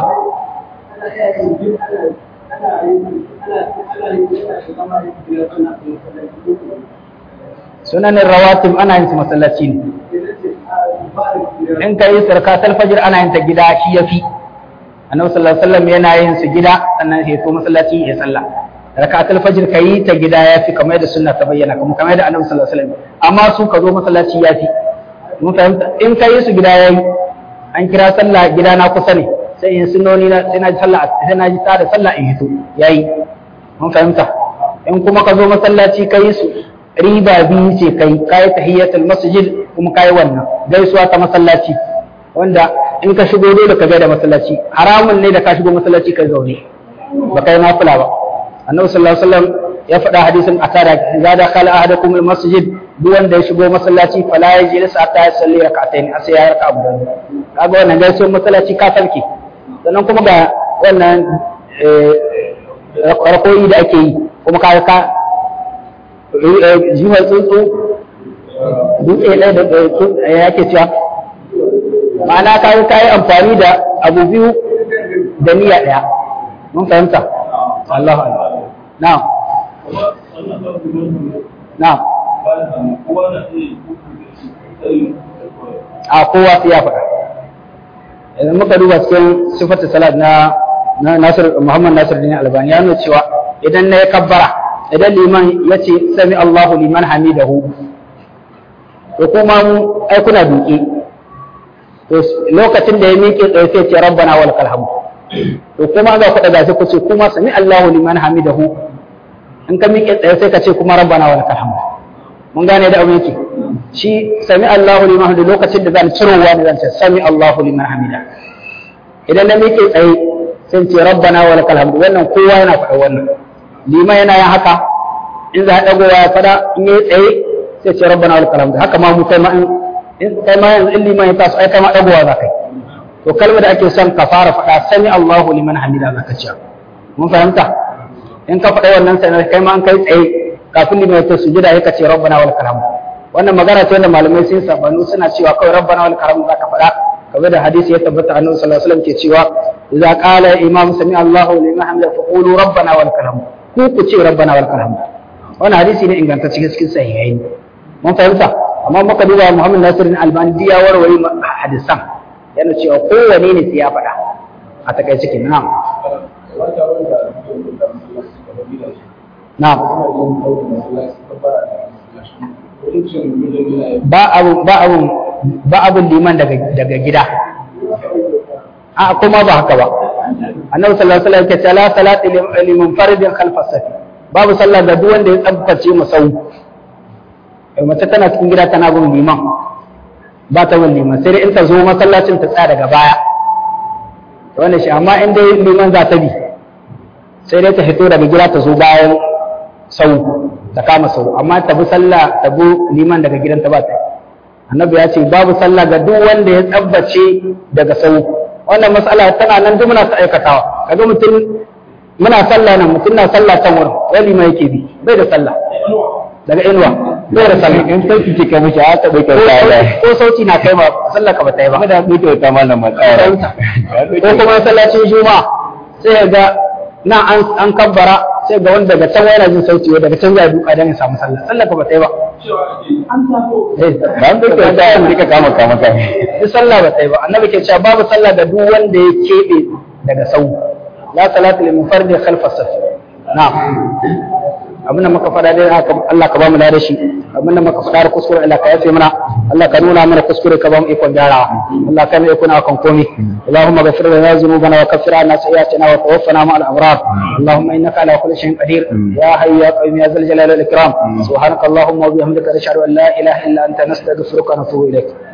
sunanin rawatib ana yin su masallaci ne in ka yi sarkatar fajir ana yin ta gida shi ya fi annabi sallallahu alaihi wasallam yana yin su gida sannan sai to masallaci ya sallah rakatul fajr ka yi ta gida ya fi kamar da sunna ta bayyana kuma kamar da annabi sallallahu alaihi wasallam amma su ka zo masallaci ya fi mun fahimta in ka yi su gida yayi an kira sallah gida na kusa ne sai in sunnoni na sai na ji sallah sai na ji ta da sallah in hito yayi mun fahimta in kuma ka zo masallaci ka yi su riba biyu ce kai kai tahiyatul masjid kuma kai wannan gaisuwa ta masallaci wanda in ka shigo dole ka gaida masallaci haramun ne da ka shigo masallaci kai zaune ba kai nafila ba annabi sallallahu alaihi wasallam ya faɗa hadisin akara idza dakhala ahadukum al masjid duk wanda ya shigo masallaci fala yajlis hatta yusalli rak'atayn sai ya raka abu kaga wannan gaisuwar masallaci ka sarki sannan kuma ga wannan rakoyi da ake yi kuma ka ka jihar tsuntsu dutse ɗaya da ya ke cewa ma'ana ka yi kayi amfani da abu biyu da niyya ɗaya mun fahimta Allah na'am na'am a kowa sai ya faɗa idan muka duba cikin sifatu salat na Nasir Muhammad Nasir bin Albani ya nuna cewa idan na ya kabbara idan liman ya ce sami Allahu liman hamidahu to kuma mu ai kuna duke to lokacin da ya miƙe tsaye sai ce rabbana wal hamd to kuma za ku daga sai ku ce kuma sami Allahu liman hamidahu in ka miƙe tsaye sai ka ce kuma rabbana wal hamd mun gane da abin yake shi sami Allahu liman hamidahu lokacin da zan cirowa ne zan ce sami Allahu liman hamida idan na miƙe tsaye sai ce rabbana wal hamd wannan kowa yana faɗa wannan liman yana yin haka in za a dagowa ya fada in yi tsaye sai ce rabbana wal hamd haka ma mu kai ma in kai ma yanzu in liman ya taso ai kai ma dagowa za kai to kalmar da ake son ka fara faɗa sami Allahu liman hamida za ka ce mun fahimta in ka faɗa wannan sai kai ma an kai tsaye kafin liman ya taso sujada ya ce rabbana wal hamd wannan magana ce wanda malamai sun sabanu suna cewa kawai rabbana wal hamd za ka faɗa kamar da hadisi ya tabbata annabi sallallahu alaihi wasallam ke cewa idza qala imam sami Allahu liman hamida fa qulu rabbana wal hamd ku ku ce rabbana wal hamd wannan hadisi ne ingantacce cikin sahihai mun fahimta amma muka duba Muhammad Nasiruddin Albani ya warware hadisan yana cewa kowane ne sai ya faɗa a takaice kenan na'am na'am ba abu ba abu ba abun liman daga daga gida a kuma ba haka ba annabi sallallahu alaihi wasallam ya ce la salati liman faridin khalfa safi babu sallah ga duk wanda ya tsabtace masau mace tana cikin gida tana bin liman ba ta bin liman sai dai in ta zo masallacin ta tsaya daga baya wannan shi amma in dai liman za ta bi sai dai ta fito daga gida ta zo bayan sau ta kama sau amma ta bi sallah ta bi liman daga gidanta ba ta annabi ya ce babu sallah ga duk wanda ya tsabbace daga sau wannan matsala tana nan duk muna ta aikatawa kaga mutum muna sallah nan mutum na sallah can wurin wani ma yake bi bai da sallah daga inuwa bai da sallah in sauki ce ka mishi haka bai ka tsada ko sauti na kai ma sallah ka bata yi ba kada bai ka ta mallam matsara ko kuma sallacin juma'a sai ga na an an kabbara sai ga wanda daga can yana jin sauti daga can zai duka dan ya samu sallah sallah ka bata yi ba ba an bai ka ta an dika kama kama kai duk sallah bata yi ba annabi ke cewa babu sallah da duk wanda ya kebe daga sau la salatu lil mufardi khalfa saf na'am abinda muka faɗa dai haka Allah ka ba mu da shi abinda muka faɗa da kuskure Allah ka yafe mana Allah ka nuna mana kuskure ka ba mu ikon gyarawa Allah ka ne kuna kan komai Allahumma ghfir lana dhunubana wa kaffir anna sayyi'atina wa tawaffana ma'al abrar Allahumma innaka ala kulli shay'in qadir ya hayyu ya qayyum ya zal jalali wal ikram subhanaka Allahumma wa bihamdika nashhadu an la ilaha illa anta nastaghfiruka wa natubu ilayk